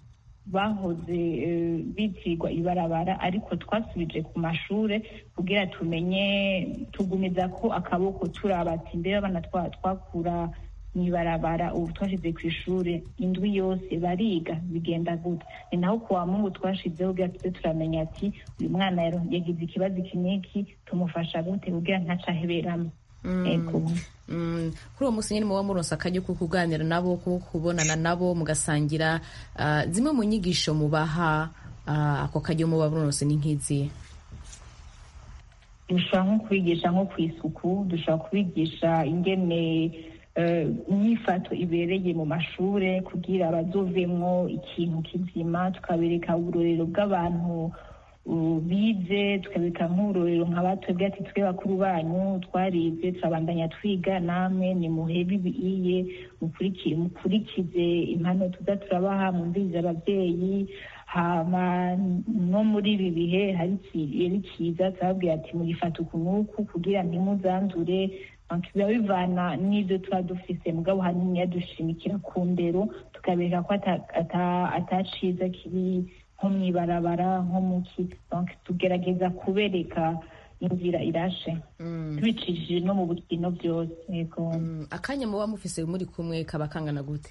bahoze bitirwa ibarabara ariko twasubije ku mashure kugira tumenye tugumiza ko akaboko turabati mbere abana twakura mu ibarabara ubu twashyize ku ishuri indwi yose bariga bigenda gute ni naho kuwa mungu twashizeho kugira tuze turamenya ati uyu mwana yagize ikibazo iki n'iki tumufasha gute kugira ntaca aheberamo kuri uwo munsi nyine muba muronsa akajya ko kuganira nabo ko kubonana nabo mugasangira zimwe mu nyigisho mubaha ako kajya muba muronse ni nk'izi dushobora nko kubigisha nko ku isuku dushobora kubigisha ingene imyifato ibereye mu mashure kugira bazovemwo ikintu kizima tukabereka uburorero bw'abantu bize tukabereka nk'uburorero nka batwebwe ati twe bakuru banyu twarize turabandanya twiga namwe ni muhebe ibiye mukurikize impano tuza turabaha mwumvirize ababyeyi hama no muri ibi bihe hari cyiza turababwira ati mugifata uku n'uku kugira ntimuzandure biba bivana n'ibyo tuba dufise mugabo hanini yadushimikira ku ndero tukabereka ko ataciza kiri nko mu ibarabara nko mu ki tugerageza kubereka inzira irashe tubicishije no mu bukino byose yego akanya muba mufise muri kumwe kaba kangana gute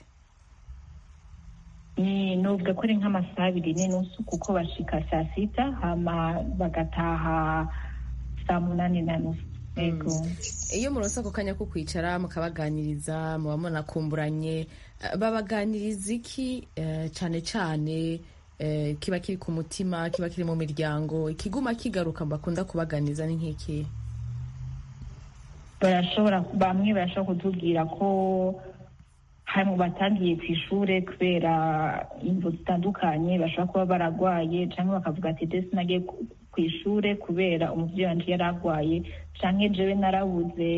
nubwo ko ari nk'amasaha abiri n'inusu kuko bashika saa sita hama bagataha saa munani na nusu iyo muronse ako kanya ko kwicara mukabaganiriza muba munakumburanye babaganiriza iki cyane cyane kiba kiri ku mutima kiba kiri mu miryango ikiguma kigaruka bakunda kubaganiriza ni nk'iki barashobora bamwe barashobora kutubwira ko hari mu batangiye ku ishuri kubera imvu zitandukanye bashobora kuba baragwaye cyangwa bakavuga ati desi nagiye ku ishuri kubera umubyeyi wanjye yari arwaye cyangwa jewe narabuze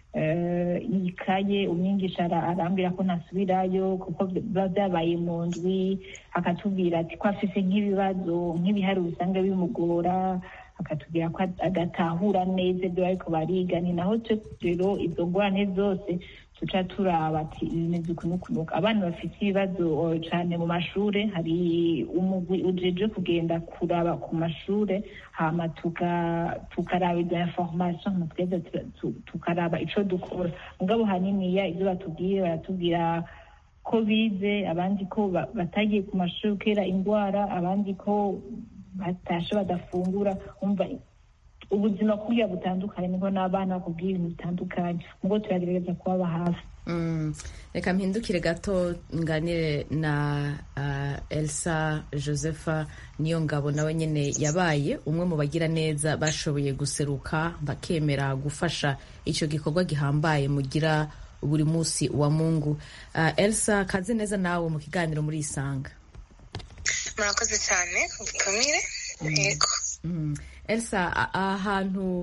ikaye umwigisha arambwira ko ntasubirayo kuko biba byabaye mu ndwi akatubwira ati ko afite nk'ibibazo nk'ibihari usanga bimugora akatubwira ko adatahura neza ibyo bariko bariga ni naho rero izo ngorane zose tuca turaba ati bimeze ukunukunuka abana bafite ibibazo cyane mu mashure hari umugwi ujeje kugenda kuraba ku mashure hama tukaraba izo information tweze tukaraba ico dukora mugabo haniniya ivyo batubwiye baratubwira ko bize abandi ko batagiye ku mashuri kera indwara abandi ko batashe badafungura umva ubuzima kurya butandukanye niho n'abana bakubwira ibintu bitandukanye ubwo turagerageza kubaba hafi reka mpindukire gato nganire na elsa josepha niyo ngabo nawe nyine yabaye umwe mu bagira neza bashoboye guseruka bakemera gufasha icyo gikorwa gihambaye mugira buri munsi wa mungu elsa kaze neza nawe mu kiganiro muri isanga murakoze cyane gikomire yego elsa ahantu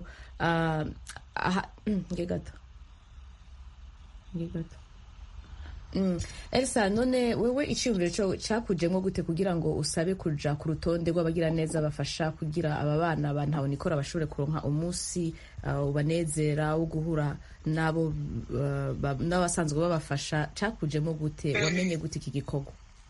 nge gato nge gato elsa none wewe icyiyumviro cyakujemo gute kugira ngo usabe kuja ku rutonde rw'abagira neza bafasha kugira aba bana bantawe nikora bashobore kuronka umunsi ubanezera wo guhura nabo n'abasanzwe babafasha cyakujemo gute wamenye gute iki gikorwa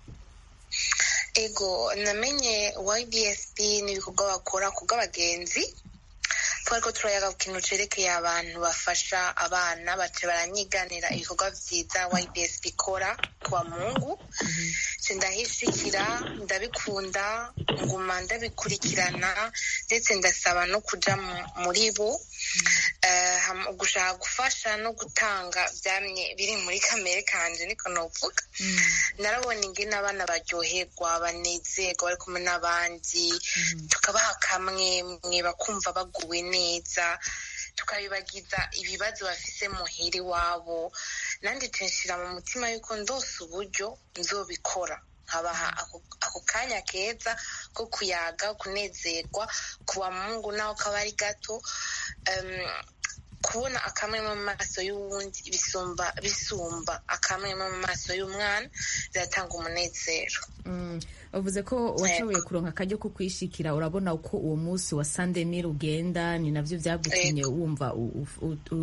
ego namenye ybsp n'ibikorwa bakora ku bw'abagenzi twari ko turayaga ku kintu cerekeye abantu bafasha abana bace baranyiganira ibikorwa vyiza ybsp ikora kwa mungu ndahishikira ndabikunda nguma ndabikurikirana ndetse ndasaba no kuja muri bo gushaka gufasha no gutanga byamye biri muri kamere kanje niko novuga narabona ingene abana baryoherwa banezerwa bari kumwe n'abandi tukabaha kamwe mwe bakumva baguwe neza tukabibagiza ibibazo bafise muhira iwabo nanjye nshira mu mutima yuko ndose uburyo nzobikora nkabaha ako kanya keza ko kuyaga kunezerwa kuba mungu naho kaba ari gato kubona akamwe mu maso y'uwundi bisumba bisumba akamwe mu maso y'umwana biratanga umunezero bavuze ko washoboye kuronka akaryo ko kwishikira urabona uko uwo munsi wa sandemire ugenda ni navyo vyagutumye wumva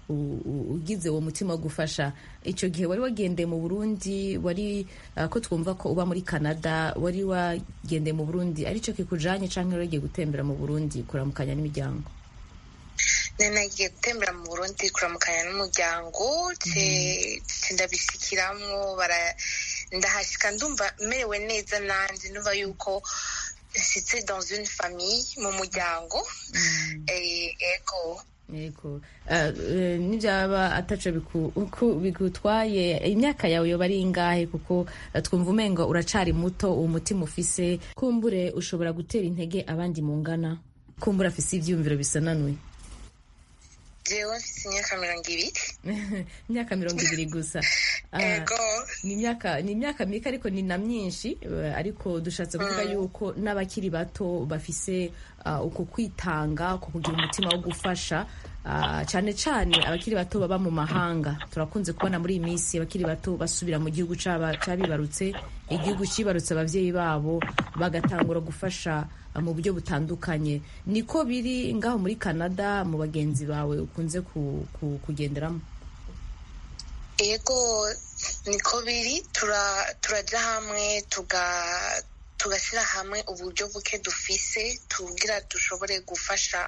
ugize uwo mutima wo gufasha icyo gihe wari wagendeye mu burundi wari ko twumva ko uba muri canada wari wagendeye mu burundi aricyo kikujanye cyangwa wari wagiye gutembera mu burundi kuramukanya n'imiryango nagiye gutembera mu burundi kuramukanya n'umuryango ndabishyikiramwo ndahashyika ndumva merewe neza nanjye numva yuko nshyitse dans une famille mu muryango ego yego nibyaba ataco bigutwaye imyaka yawe yoba ari ingahe kuko twumva umengo uracari muto uwo mutima ufise kumbure ushobora gutera intege abandi mungana kumbure afise ivyiyumviro bisananuye jewe mfise imyaka mirongo ibiri imyaka mirongo ibiri gusa ego ni imyaka ni imyaka mike ariko ni na myinshi ariko dushatse kuvuga yuko n'abakiri bato bafise uko kwitanga uko kugira umutima wo gufasha cyane cyane abakiri bato baba mu mahanga turakunze kubona muri iyi minsi abakiri bato basubira mu gihugu cyabibarutse igihugu cyibarutse ababyeyi babo bagatangura gufasha mu buryo butandukanye niko biri ngaho muri canada mu bagenzi bawe ukunze kugenderamo yego niko biri turajya hamwe tugashyira hamwe uburyo buke dufise tugira dushobore gufasha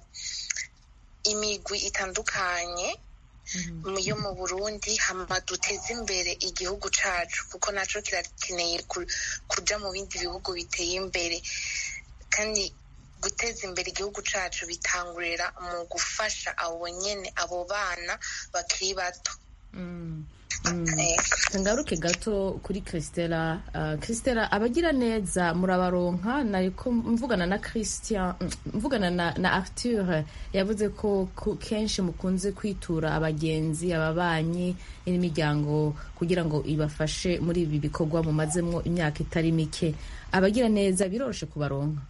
imigwi itandukanye yo mu burundi hama duteze imbere igihugu cyacu kuko nacyo kirakeneye kujya mu bindi bihugu biteye imbere kandi guteza imbere igihugu cyacu bitangurira mu gufasha abo nyine abo bana bakiri bato ngaruke gato kuri christela christela abagira neza murabaronka nariko mvugana na christian mvugana na arthur yavuze ko kenshi mukunze kwitura abagenzi ababanyi n'imiryango kugira ngo ibafashe muri ibi bikorwa mumazemo imyaka itari mike abagira neza biroroshe kubaronka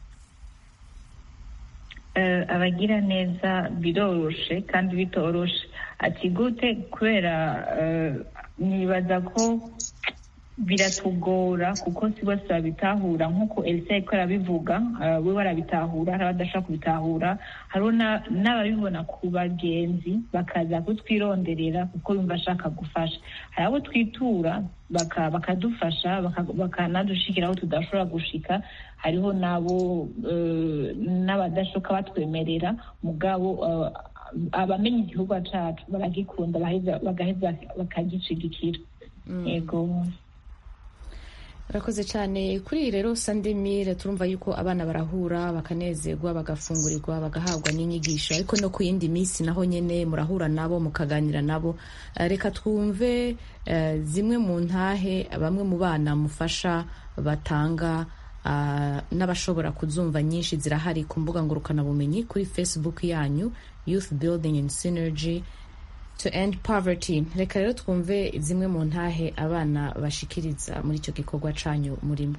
abagira neza biroroshe kandi bitoroshe ati gute kubera nibaza ko biratugora kuko si bose babitahura nk'uko elisa ariko arabivuga we barabitahura hari abadashobora kubitahura hariho n'ababibona ku bagenzi bakaza kutwironderera kuko bumva ashaka gufasha hari abo twitura bakadufasha bakanadushikira aho tudashobora gushika hariho n'abo n'abadashoka batwemerera mugabo abamenya igihugu cyacu baragikunda bagaheza bakagicigikira yego urakoze cyane kuri iyi rero sandemire turumva yuko abana barahura bakanezerwa bagafungurirwa bagahabwa n'inyigisho ariko no ku yindi minsi naho nyine murahura nabo mukaganira nabo reka twumve zimwe mu ntahe bamwe mu bana mufasha batanga n'abashobora kuzumva nyinshi zirahari ku mbuga ngurukanabumenyi kuri facebook yanyu youth building and synergy to end poverty reka rero twumve zimwe mu ntahe abana bashikiriza muri icyo gikorwa canyu murimo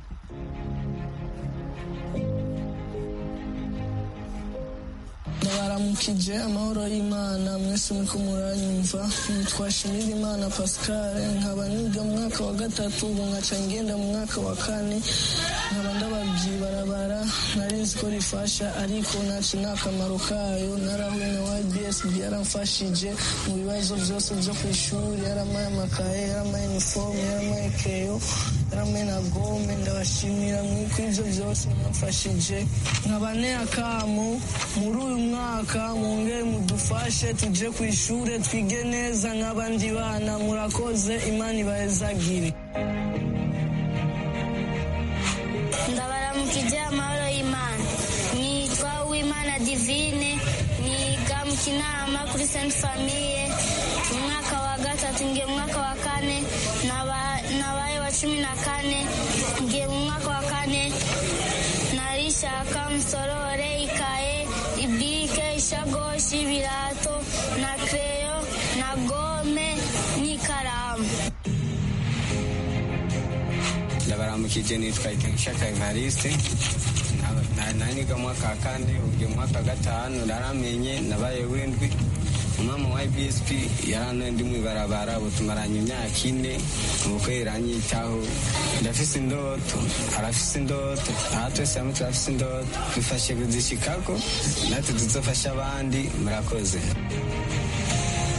ndabaramukije amahoro y'imana mwese muriko muranyumva twashimira imana pascal nkaba niga mu mwaka wa gatatu ubu nkaca ngenda mu mwaka wa kane nkaba ndababwiye barabara narizi ko rifasha ariko naci nta kamaro kayo narahuye na ybsb yaramfashije mu bibazo byose byo ku ishuri yaramaye amakaye yaramaye inifomu yaramaye keyo yaramaye na gome ndabashimira mwiko ibyo byose mwamfashije nkaba akamu muri uyu mwaka mwongere mudufashe tuje ku ishuri twige neza nk'abandi bana murakoze imana ibahezagire ndabaramukije amahoro y'imana nitwa uwimana divine niga mu kinama kuri sainte famille mu mwaka wa gatatu ngiye mu mwaka wa kane nabaye wa cumi na kane ngiye mu mwaka wa kane narishaka musorore ikaye ibike ishagoshi ibirato na kreyo na gome n'ikaramu ndabaramukije nitwa ikenshaka evariste naniga mwaka wa kane ugiye mwaka wa gatanu naramenye nabaye windwi umwami wa ibsp yaranoye ndi mwibarabara butumaranye imyaka ine ubukwe iranyitaho ndafise indoto arafise indoto aha twese hamwe turafise indoto dufashe kuzishikako natwe tuzofasha abandi murakoze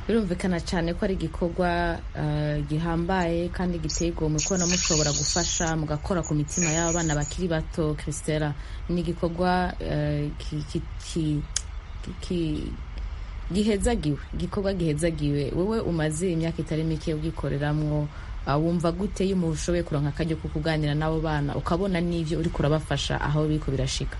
birumvikana cyane ko ari igikorwa eh, gihambaye kandi giteye igomwe kubona mushobora gufasha mugakora ku mitima y'aba bana bakiri bato christela ni igikorwa eh, ki- ki- ki- ki- gihezagiwe igikorwa gihezagiwe wowe umaze imyaka itari mike ubwikoreramwo ah, wumva gute iyo umuntu ushoboye kuronka akaryo ko kuganira n'abo bana ukabona n'ivyo uriko urabafasha aho biriko birashika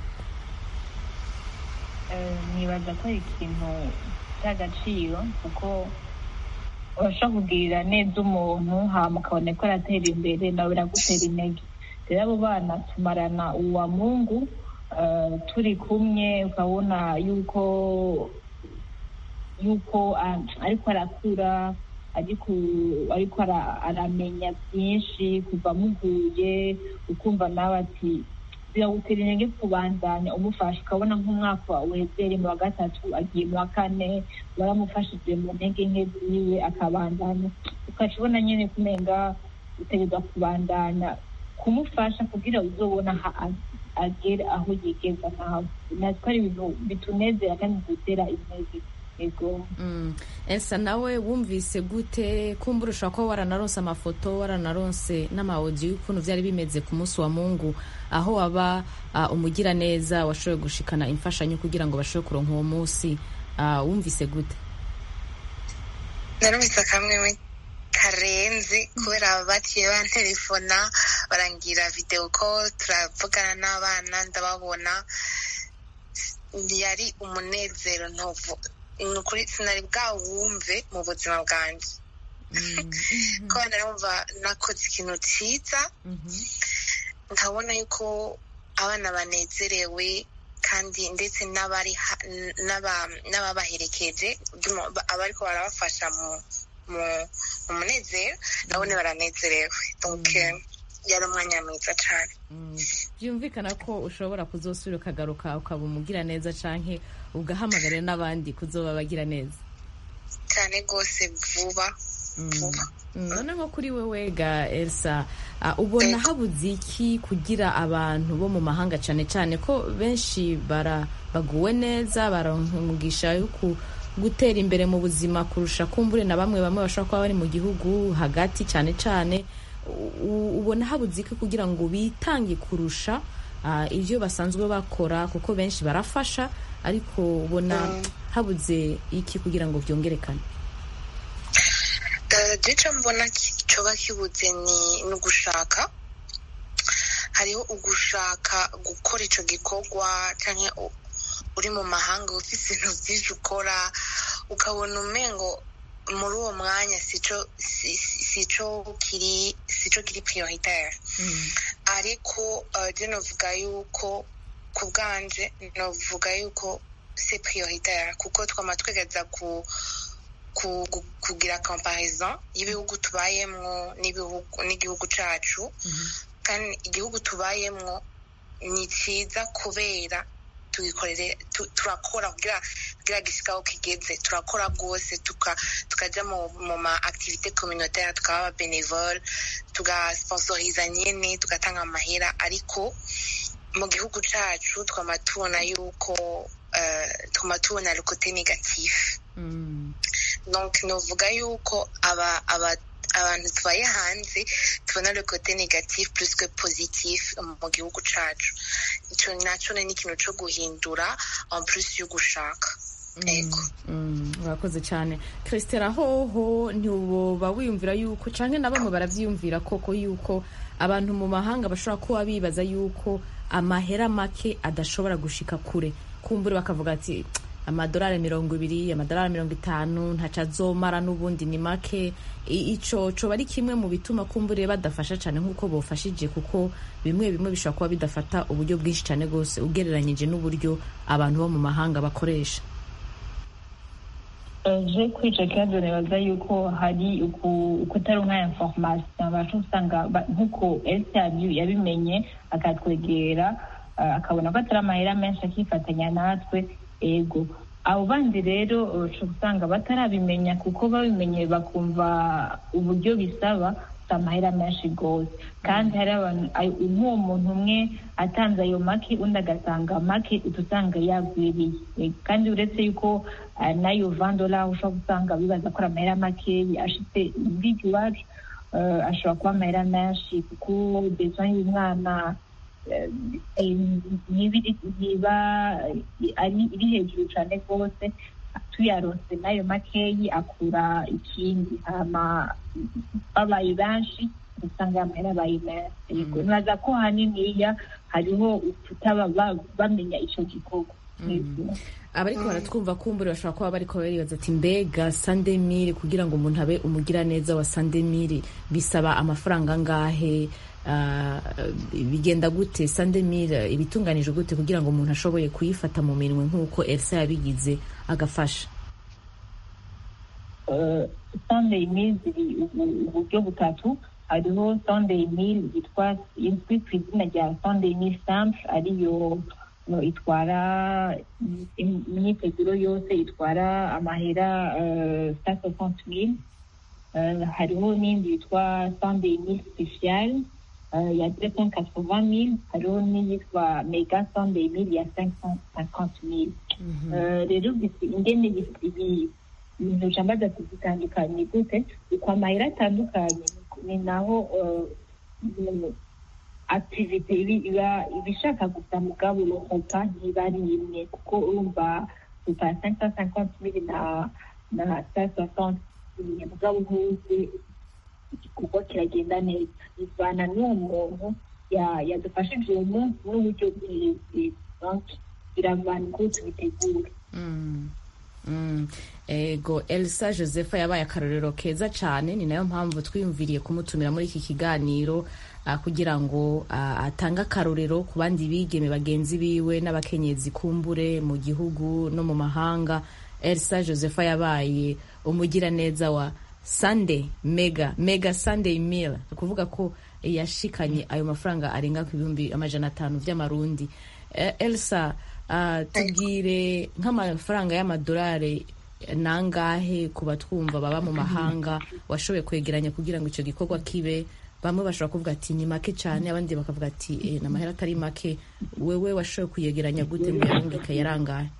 Eh, nibaza ko ari ikintu cy'agaciro kuko urashobora kugirira neza umuntu hama ukabona ko aratera imbere nawe biragutera intege rero abo bana tumarana uwa mungu eh, turi kumwe ukabona yuko yuko ah, ariko arakura ariko ariko ara- aramenya byinshi kuva muguye ukumva nawe ati biragutera intege kubandanya umufasha ukabona nk'umwaka wezere mu wa gatatu agiye mu wa kane waramufashije mu ntege nke ziwe akabandanya ukaca ubona nyine kumenga utegereza kubandanya kumufasha kugira uzobona aha a- agere aho yigeza nawe natwe ari ibintu bitunezera kandi bidutera intege ego Mm. Elsa nawe wumvise gute kumbura ushobora kuba waranaronse amafoto waranaronse n'amawodiyo y'ukuntu byari bimeze ku munsi wa mungu aho waba uh, umugira neza washoboye gushikana imfashanyo kugira ngo bashobore kuronka uwo munsi uh, wumvise gute narumvise akamwe karenze kubera baciye bantelefona barangira videwo ko turavugana n'abana ndababona yari umunezero ntovu ni ukuri sinari bwawumve mu buzima bwanjye ko narumva nakoze ikintu cyiza nkabona yuko abana banezerewe kandi ndetse n'abari ha- n'aba- n'ababaherekeje by'umu- abariko barabafasha mu mu mu munezero nabone baranezerewe donc yari umwanya mwiza cyane byumvikana ko ushobora kuzosubira ukagaruka ukaba umugira neza canke ugahamagarira n'abandi kuzoba bagira neza cyane rwose vuba vuba Mm, none nko kuri wewe ga elsa uh, ubona habuze iki kugira abantu bo mu mahanga cyane cyane ko benshi bara baguwe neza baronka umugisha yo ku gutera imbere mu buzima kurusha kumbure na bamwe bamwe bashobora kuba bari mu gihugu hagati cyane cyane U- ubona habuze iki kugira ngo bitange kurusha uh, ibyo basanzwe bakora kuko benshi barafasha ariko ubona habuze iki kugira ngo byongerekane gice mbona ki- coba kibuze ni ni ugushaka hariho ugushaka gukora ico gikorwa canke u- uri mu mahanga ufise ibintu vyinshi ukora ukabona umengo muri uwo mwanya sico si- si- sico kiri sico kiri prioritaire ariko uh, je novuga yuko ku bwanje novuga yuko c'est prioritaire kuko twama twegeza ku ku- gu- kugira comparison y'ibihugu tubayemwo n'ibihugu n'igihugu cacu kandi igihugu tubayemwo ni cyiza kubera tugikorere tu- turakora kugira kugira gishika aho kigeze turakora rwose tuka tukaja mu mu ma activité communautaire tukaba aba bénévole tugasponsoriza nyene tugatanga amahera ariko mu gihugu cacu twama tubona yuko uh, twama tubona le côté négatif donc novuga yuko aba aba abantu tubaye hanze tubona le côté négatif plus que positif mu gihugu cacu ico naco ni ikintu co guhindura en plus yo gushaka ego Mm, urakoze cyane christela hoho ntiwoba wiyumvira yuko canke na bamwe baravyiyumvira koko yuko abantu mu mahanga bashobora kuba bibaza yuko amahera make adashobora gushika kure kumbure bakavuga ati amadolari mirongo ibiri amadolari mirongo itanu ntaco azomara n'ubundi ni make I- ico coba ari kimwe mu bituma kumbure badafasha cane nk'uko bofashije kuko bimwe bimwe bishobora kuba bidafata uburyo bwinshi cane rwose ugereranyije n'uburyo abantu bo mu mahanga bakoresha je kuri icyo kibazo nibaza yuko hari uku- ukutaronka information abasha usanga ba- nk'uko elsabu yabimenye akatwegera ah, akabona ko atari amahera menshi akifatanya natwe ego abo bandi rero uca usanga batarabimenya kuko babimenye bakumva uburyo bisaba si amahera menshi rwose kandi hari abantu ayo- nk'uwo muntu umwe atanze ayo make undi agatanga make uca usanga yagwiriye Eh, kandi uretse yuko ah, n'ayo vandola ushobora gusanga bibaza ko ari amahera makeya ashitse muri iwacu eh, ashobora kuba amahera menshi kuko besoin y'umwana eh, eh, ntibiri- ntiba eh, ari- iri hejuru cyane rwose tuyaronse n'ayo makeyi akura ikindi hama babaye benshi usanga amahera abaye menshi yego nibaza ko haniniya hariho kutaba ba- bamenya ico gikorwa Yego. abariko baratwumva kumbure bashobora kuba bariko baribaza ati mbega sandemire kugira ngo umuntu abe umugira neza wa sandemire bisaba amafaranga angahe Ah, bigenda gute sandemire ibitunganije gute kugira ngo umuntu ashoboye kuyifata mu minwe nk'uko elsa yabigize agafasha sunday meal ziri ubu- uburyo butatu hariho sunday meal yitwa izwi ku izina rya sunday meal simple ariyo no, itwara im- imyiteguro yose itwara amahera cent soixante mille Euh, hariho n'indi yitwa sunday meal special euh, ya deux cent quatre-vingt mille hariho n'iyitwa mega sunday meal ya cinq cent cinquante mille Euh, rero bisi- ingene bisi- ibi- ibintu jambaza kuzitandukanye gute uko amahera atandukanye ni naho uh, mu- activite ibi- iba ibishaka gusa mugabo uruhuka ntiba ari imwe kuko urumva upa cinq cent cinquante mille na na cent soixante mille mugabo ntuzi igikorwa kiragenda neza bivana n'uwo muntu ya- yadufashije uwo munsi n'uburyo bwiwe donc biravana uko tubitegura Mm. Mm. ego elsa josepha yabaye akarorero keza cyane ni nayo mpamvu twiyumviriye kumutumira muri iki kiganiro ah, kugira ngo ah, atange akarorero ku bandi bigeme bagenzi biwe n'abakenyezi kumbure mu gihugu no mu mahanga elsa josepha yabaye umugiraneza wa sunday mega mega sunday meal ni ukuvuga ko yashikanye ayo mafaranga arenga ku bihumbi amajana atanu by'amarundi Eh, elsa ah, tubwire nk'amafaranga y'amadolari nangahe ku batwumva baba mu mahanga washoboye kwegeranya kugira ngo icyo gikorwa kibe bamwe bashobora kuvuga ati ni make cyane abandi bakavuga ati eh, ni amahera atari make wewe washoboye kuyegeranya gute ngo uyarungike yarangahe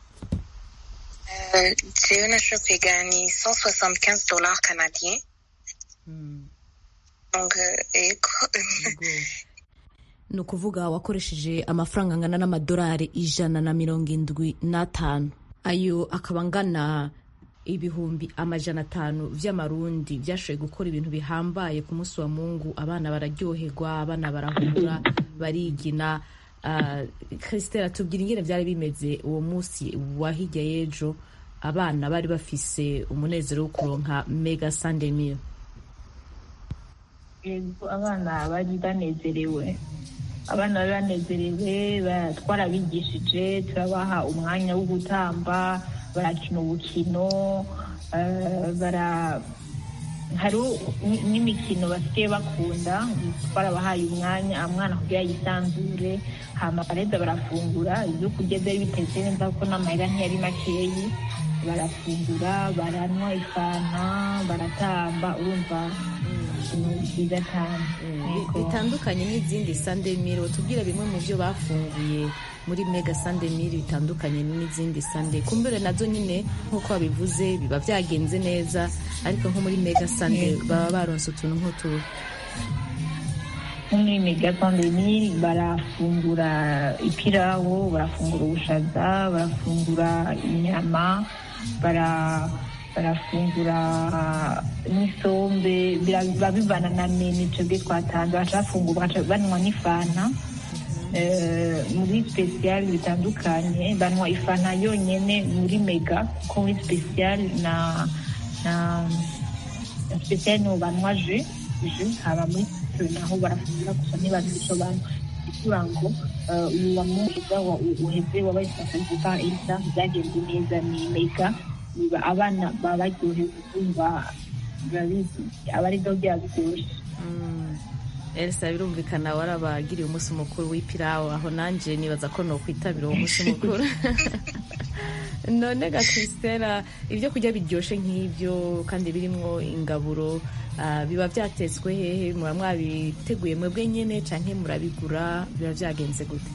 Euh, jewe nashoboye kwigana ni 175 dollars canadiens donc euh, ego ni ukuvuga wakoresheje amafaranga angana n'amadolari ijana na mirongo indwi n'atanu ayo akaba angana ibihumbi amajana atanu by'amarundi byashoboye gukora ibintu bihambaye ku munsi wa mungu abana bararyoherwa abana barahura barigina Ah, christela tubwira ingene byari bimeze uwo munsi wa hirya y'ejo abana bari bafise umunezero wo kuronka mega sunday meal yego abana bari banezerewe abana bari banezerewe ba- twarabigishije turabaha umwanya wo gutamba barakina ubukino eh, bara hariho ni- n'imikino basigaye bakunda twarabahaye umwanya umwana kugira yisanzure hama bareza barafungura ibyo kurya byari bitetse neza kuko n'amahera ntiyari makeyi barafungura baranywa ifanta baratamba urumva ibintu byiza cyane Yego. bitandukanye n'izindi sunday meal tubwire bimwe mu byo bafunguye muri mega sunday meal bitandukanye n'izindi sunday kumbere nazo nyine nk'uko babivuze biba byagenze neza ariko nko muri mega sunday baba baronse utuntu nk'utu nko muri mega pandemi barafungura ipirawu barafungura ubushaza barafungura inyama bara barafungura n'isombe bira- biba bivana na menu twebwe twatanze bacafungura bagaca banywa n'ifanta Eh, muri special bitandukanye banywa ifanta yonyene muri mega ko muri special na na na special niho banywa je je haba muri special naho barafungura gusa ntibazi ico banywa kugira ngo eh, uyu wa muhiga wa- uheze wabaye sasa isa byagenze neza ni mega biba abana baba baryohewe kumva birabizi aba ari byo byaba biryoshye elsa birumvikana warabagiriye umunsi mukuru w'ipirawu aho nanjye nibaza ko nokwitabira uwo munsi mukuru none ga christela ibyo kurya biryoshye nk'ibyo kandi birimwo ingaburo ah, biba byatetswe hehe muba mwabiteguye mwebwe nyine canke murabigura biba byagenze gute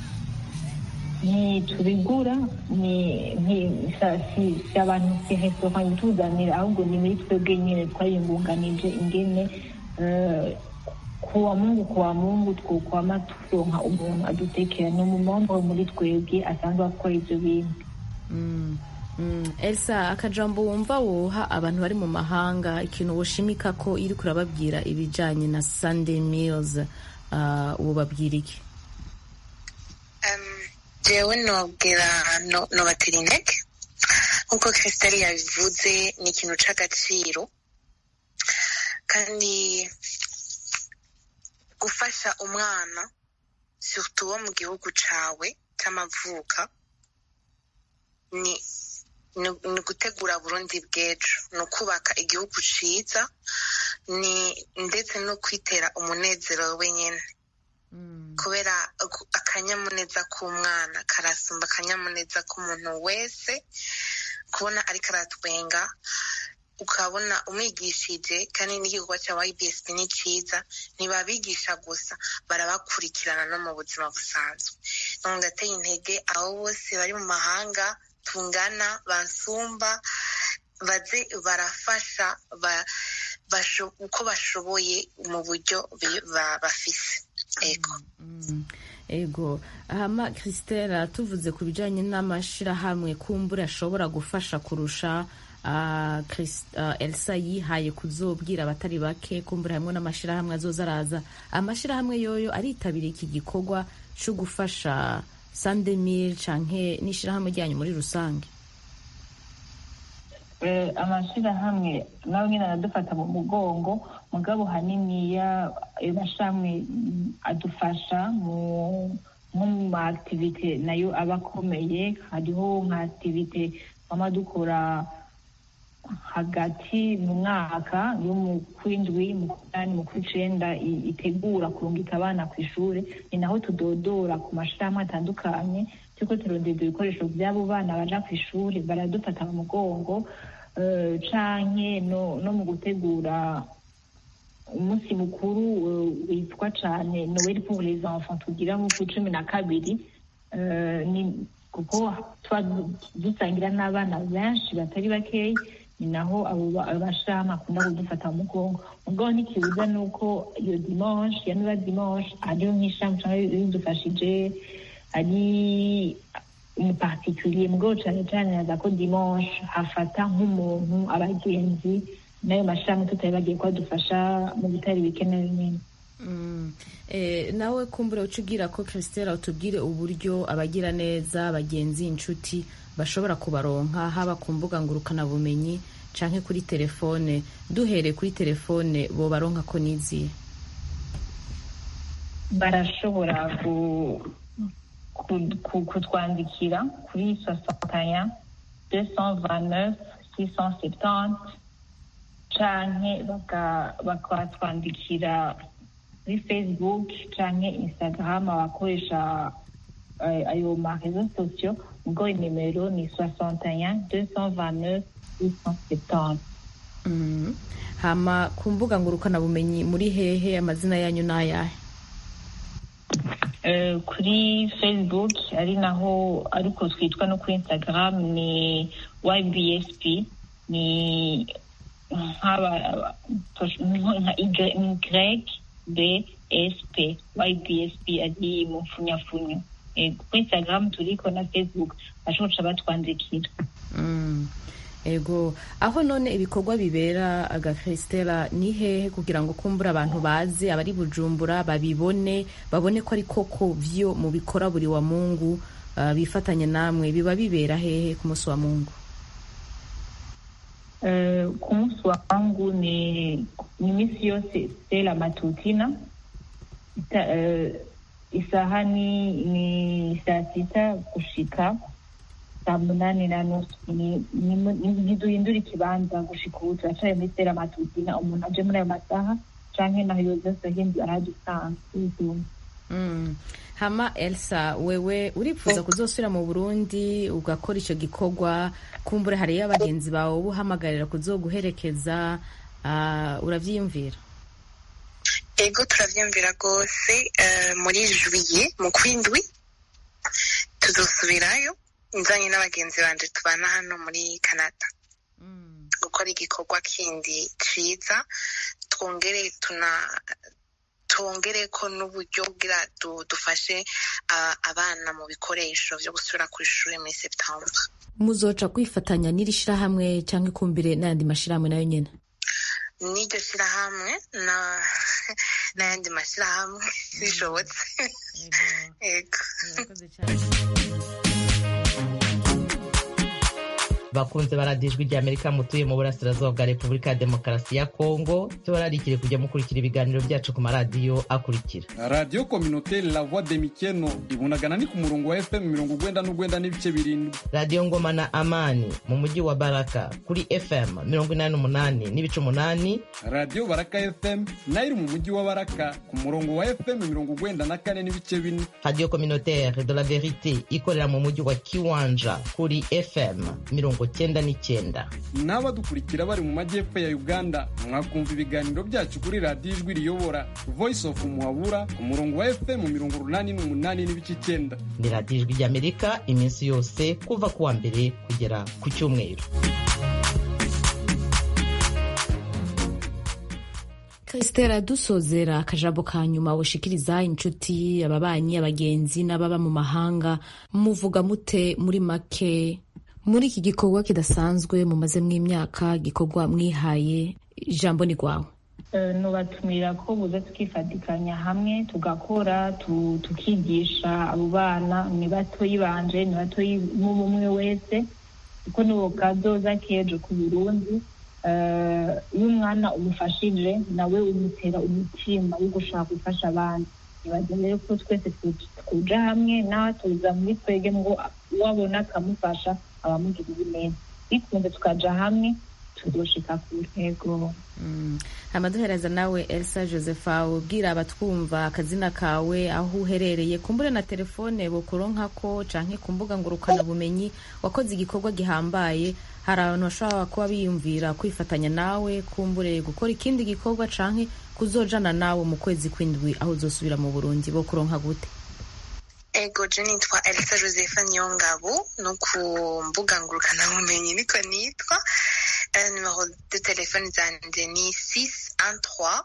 ntitubigura ni ni- sa- si si abantu si resitora ituzanira ahubwo ni muri twebwe nyine twayingunganije ingene eh, kuwa mungu kuwa mungu twokwama turonka umuntu adutekera ni umumombo muri twebwe asanzwe akora ivyo bintu Mm, mm. elsa akajambo wumva woha abantu bari mu mahanga ikintu woshimika ko iri kurababwira ibijanye na sunday meals uh, wobabwira iki jewe nobwira no- nobatera intege nk'uko christelle yabivuze ni ikintu c'agaciro kandi gufasha umwana surtout wo mu gihugu cawe c'amavuka ni ni ni gutegura burundi bw'ejo ni ukubaka igihugu ciza ni ndetse no kwitera umunezero wenyine kubera aku- akanyamuneza k'umwana karasumba akanyamuneza k'umuntu wese kubona ariko aratwenga ukabona umwigishije kandi n'igikorwa cya ybsp ni cyiza ntibabigisha gusa barabakurikirana no mu buzima busanzwe none ndateye intege abo bose bari mu mahanga tungana bansumba baze barafasha ba- basho- uko bashoboye mu buryo bi- ba- bafise ego ego hama christela tuvuze ku bijanye n'amashirahamwe kumbura ashobora gufasha kurusha ah, Chris- ah, elsa yihaye kuzobwira abatari bake kumbura hamwe n'amashirahamwe azoza araza amashirahamwe yoyo aritabiriye iki gikorwa co gufasha sandemil canke n'ishirahamwe ryanyu muri rusange Eh, amashirahamwe nawe nyine aradufata mu mugongo mugabo haniniya ayo mashirahamwe mm, adufasha mu nko mu ma activite nayo aba akomeye hariho nka activite twama dukora hagati mu mwaka yo mu kwindwi mu kunani mu kw'icenda i- itegura kurungika abana ku ishure ni naho tudodora ku mashirahamwe atandukanye turiko turondeza ibikoresho by'abo bana baja ku ishuri baradufata mu mugongo eh, canke no, no mu gutegura umunsi mukuru eh, witwa cane noel pour les enfants tugira mu ku cumi na kabiri eh, ni- kuko tuba du- dusangira n'abana benshi batari bakeyi ni naho abo ba- abo bashirahamwe akunda kudufata mu mugongo mugabo ntikibuza nuko iyo dimanche ya niba dimanche hariho nk'ishami canke bidufashije ari umupartikulier mugabo cane cane naza ko dimanche hafata nk'umuntu abagenzi n'ayo mashirahamwe tutari bagiye kuhadufasha mu bitari bikenewe nyene Mm. Eh, nawe kumbura uca ubwira ko christela utubwire uburyo abagira neza abagenzi inshuti bashobora kubaronka haba ku mbuga ngurukanabumenyi canke kuri telefone duhereye kuri telefone bo baronka ko niziye barashobora ku- ku- ku- kutwandikira kuri sosantaya deux cent vingt neuf six cent septante canke baka- bakatwandikira kuri facebook canke instagram abakoresha eh, ayo marezo sosiyo ubwo inimero ni soixante deux cent vingt neuf six cent septante Mm. hama ku mbuga ngurukanabumenyi muri hehe amazina yanyu n'ayahe Eh, kuri facebook ari naho ariko twitwa no kuri instagram ni ybsp ni nk'aba nka y bsp ybsp ari mu mfunyafunyo Eh, kuri instagram turiko na facebook bashoboca batwandikira Mm. ego aho none ibikorwa bibera aga christela ni hehe kugira ngo kumbura abantu bazi abari bujumbura babibone babone ko ari koko vyo mu bikora buri wa mungu uh, bifatanye namwe biba bibera hehe ku munsi wa mungu Eh, ku munsi wa wangu ni ni iminsi yose sela matutina Ita, eh, isaha ni ni saa sita gushika saa munani na nusu Ni- ni- ni- ntiduhindura ikibanza gushika ubu turacaye muri sela matutina umuntu aje muri ayo masaha canke naho yoza ahindura aradusanzwe Mm. hama elsa wewe uripfuza kuzosubira mu burundi ugakora icyo gikorwa kumbure hariyo abagenzi bawe uba uhamagarira kuzoguherekeza uh, uravyiyumvira ego turavyumvira rwose eh, muri juye mu kwindwi tuzosubirayo nzanye n'abagenzi banje tubana hano muri canada gukora igikorwa kindi ciza twongere tuna twongere ko n'uburyo bwira du- dufashe ah, abana mu bikoresho vyo gusubira ku ishuri muri septembre muzoca kwifatanya n'iri shirahamwe cyangwa ikumbire n'ayandi mashirahamwe nayo nyene n'iryo shirahamwe na n'ayandi mashirahamwe bishobotse ego bakunze baradijwe rya amerika mutuye mu burasirazuba bwa repubulika ya demokarasi ya kongo tubararikire kujya mukurikira ibiganiro byacu ku maradiyo akurikira radiyo kominoteri la voix de mikeno ibunagana ni ku murongo wa fm mirongo ugwenda n'ugwenda n'ibice birindwi radiyo ngoma na amani mu mujyi wa baraka kuri fm mirongo inani n'umunani n'ibice umunani radiyo baraka fm nayo iri mu mujyi wa baraka ku murongo wa fm mirongo ugwenda na kane n'ibice bine radiyo communautaire de la verite ikorera mu mujyi wa kiwanja kuri fm mirongo cyenda n'icyenda n'abadukurikira bari mu majyepfo ya uganda mwakumva ibiganiro byacu kuri radiyo ijwi riyobora voice of muhabura ku murongo wa fm mirongo urunani n'umunani n'ibice icyenda ni radiyo ijwi ry'amerika iminsi yose kuva ku wa mbere kugera ku cyumweru Christela dusozera akajambo ka nyuma woshikiriza inshuti ababanyi abagenzi n'ababa mu mahanga muvuga mute muri make muri iki gikorwa kidasanzwe mumazemo imyaka gikorwa mwihaye ijambo ni rwawe Eh, nubatumira ko buza tukifatikanya hamwe tugakora tu- tukigisha abo bana ni batoyi banje ni batoyi umwe wese kuko nibo kazoza k'ejo ku burundi Eh, iyo umwana umufashije nawe umutera umutima wo gushaka gufasha abandi nibaza rero ko twese tu- tuja hamwe nawe tuza muri twege ngo uwabona akamufasha abamugirira neza bikunze tukaja hamwe tuzoshika ku ntego amaduhereza nawe elsa josepha ubwira abatwumva akazina kawe aho uherereye kumbure na telefone bukuronkako canke ku mbuga ngurukanabumenyi wakoze igikorwa gihambaye hari abantu bashobora kuba biyumvira kwifatanya nawe kumbure gukora ikindi gikorwa canke kuzojana nawe mu kwezi kw'indwi aho uzosubira mu burundi bo kuronka gute ego je nitwa elsa josepha niyongabo no ku mbuga ngurukanabumenyi niko nitwa Eh, numero de telefone zanje ni 613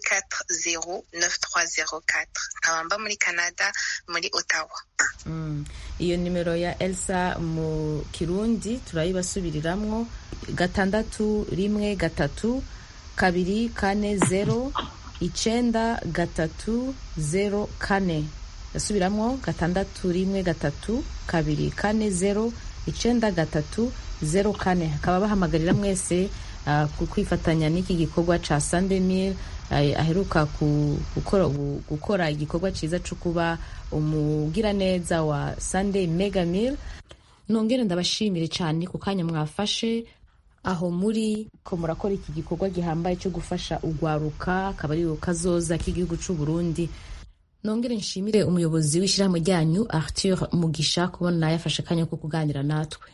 240 9304 nkaba mba muri canada muri ottawa Mm. iyo nimero ya elsa mu kirundi turayibasubiriramwo gatandatu rimwe gatatu kabiri kane zero icenda gatatu zero kane yasubiramwo gatandatu rimwe gatatu kabiri kane zero icenda gatatu zero kane hakaba bahamagarira mwese uh, ku- kwifatanya n'iki gikorwa ca sandemil aheruka ku- gukora, gu- gukora igikorwa ciza co kuba umugiraneza wa sunday mega meal nongere ndabashimire cyane ku kanya mwafashe aho muri ko murakora iki gikorwa gihambaye cyo gufasha ugwaruka akaba ari kazoza k'igihugu c'u Burundi nongere nshimire umuyobozi w'ishyirahamwe ryanyu Arthur Mugisha kubona nawe yafashe akanya ko kuganira natwe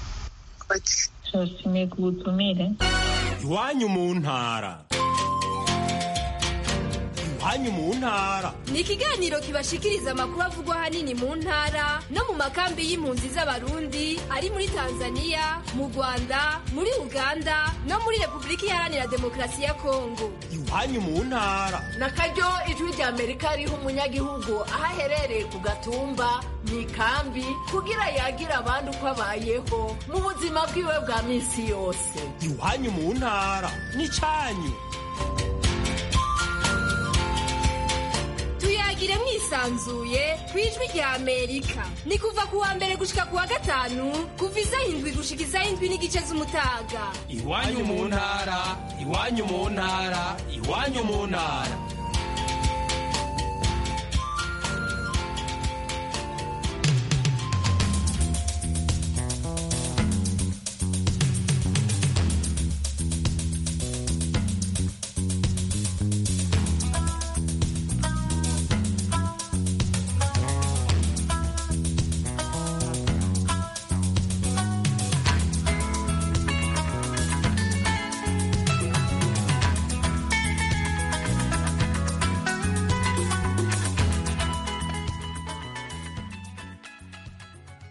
turashimiye ku butumire iwanyu mu ntara iwanyu mu ntara ni ikiganiro kibashikiriza amakuru avugwa ahanini mu ntara no mu makambi y'impunzi z'abarundi ari muri tanzania mu rwanda muri uganda no muri repubulika iharanira demokarasi ya kongo iwanyu mu ntara na karyo ijwi rya amerika riha umunyagihugu aho aherereye ku gatumba mu ikambi kugira yagira abandi uko abayeho mu buzima bwiwe bwa minsi yose iwanyu mu ntara n'icyanyu tuyagire mwisanzuye ku ijwi rya amerika ni kuva ku wa mbere gushika ku wa gatanu kuva isaha indwi gushika isaha indwi n'igice z'umutaga iwanyu mu ntara iwanyu mu ntara iwanyu mu ntara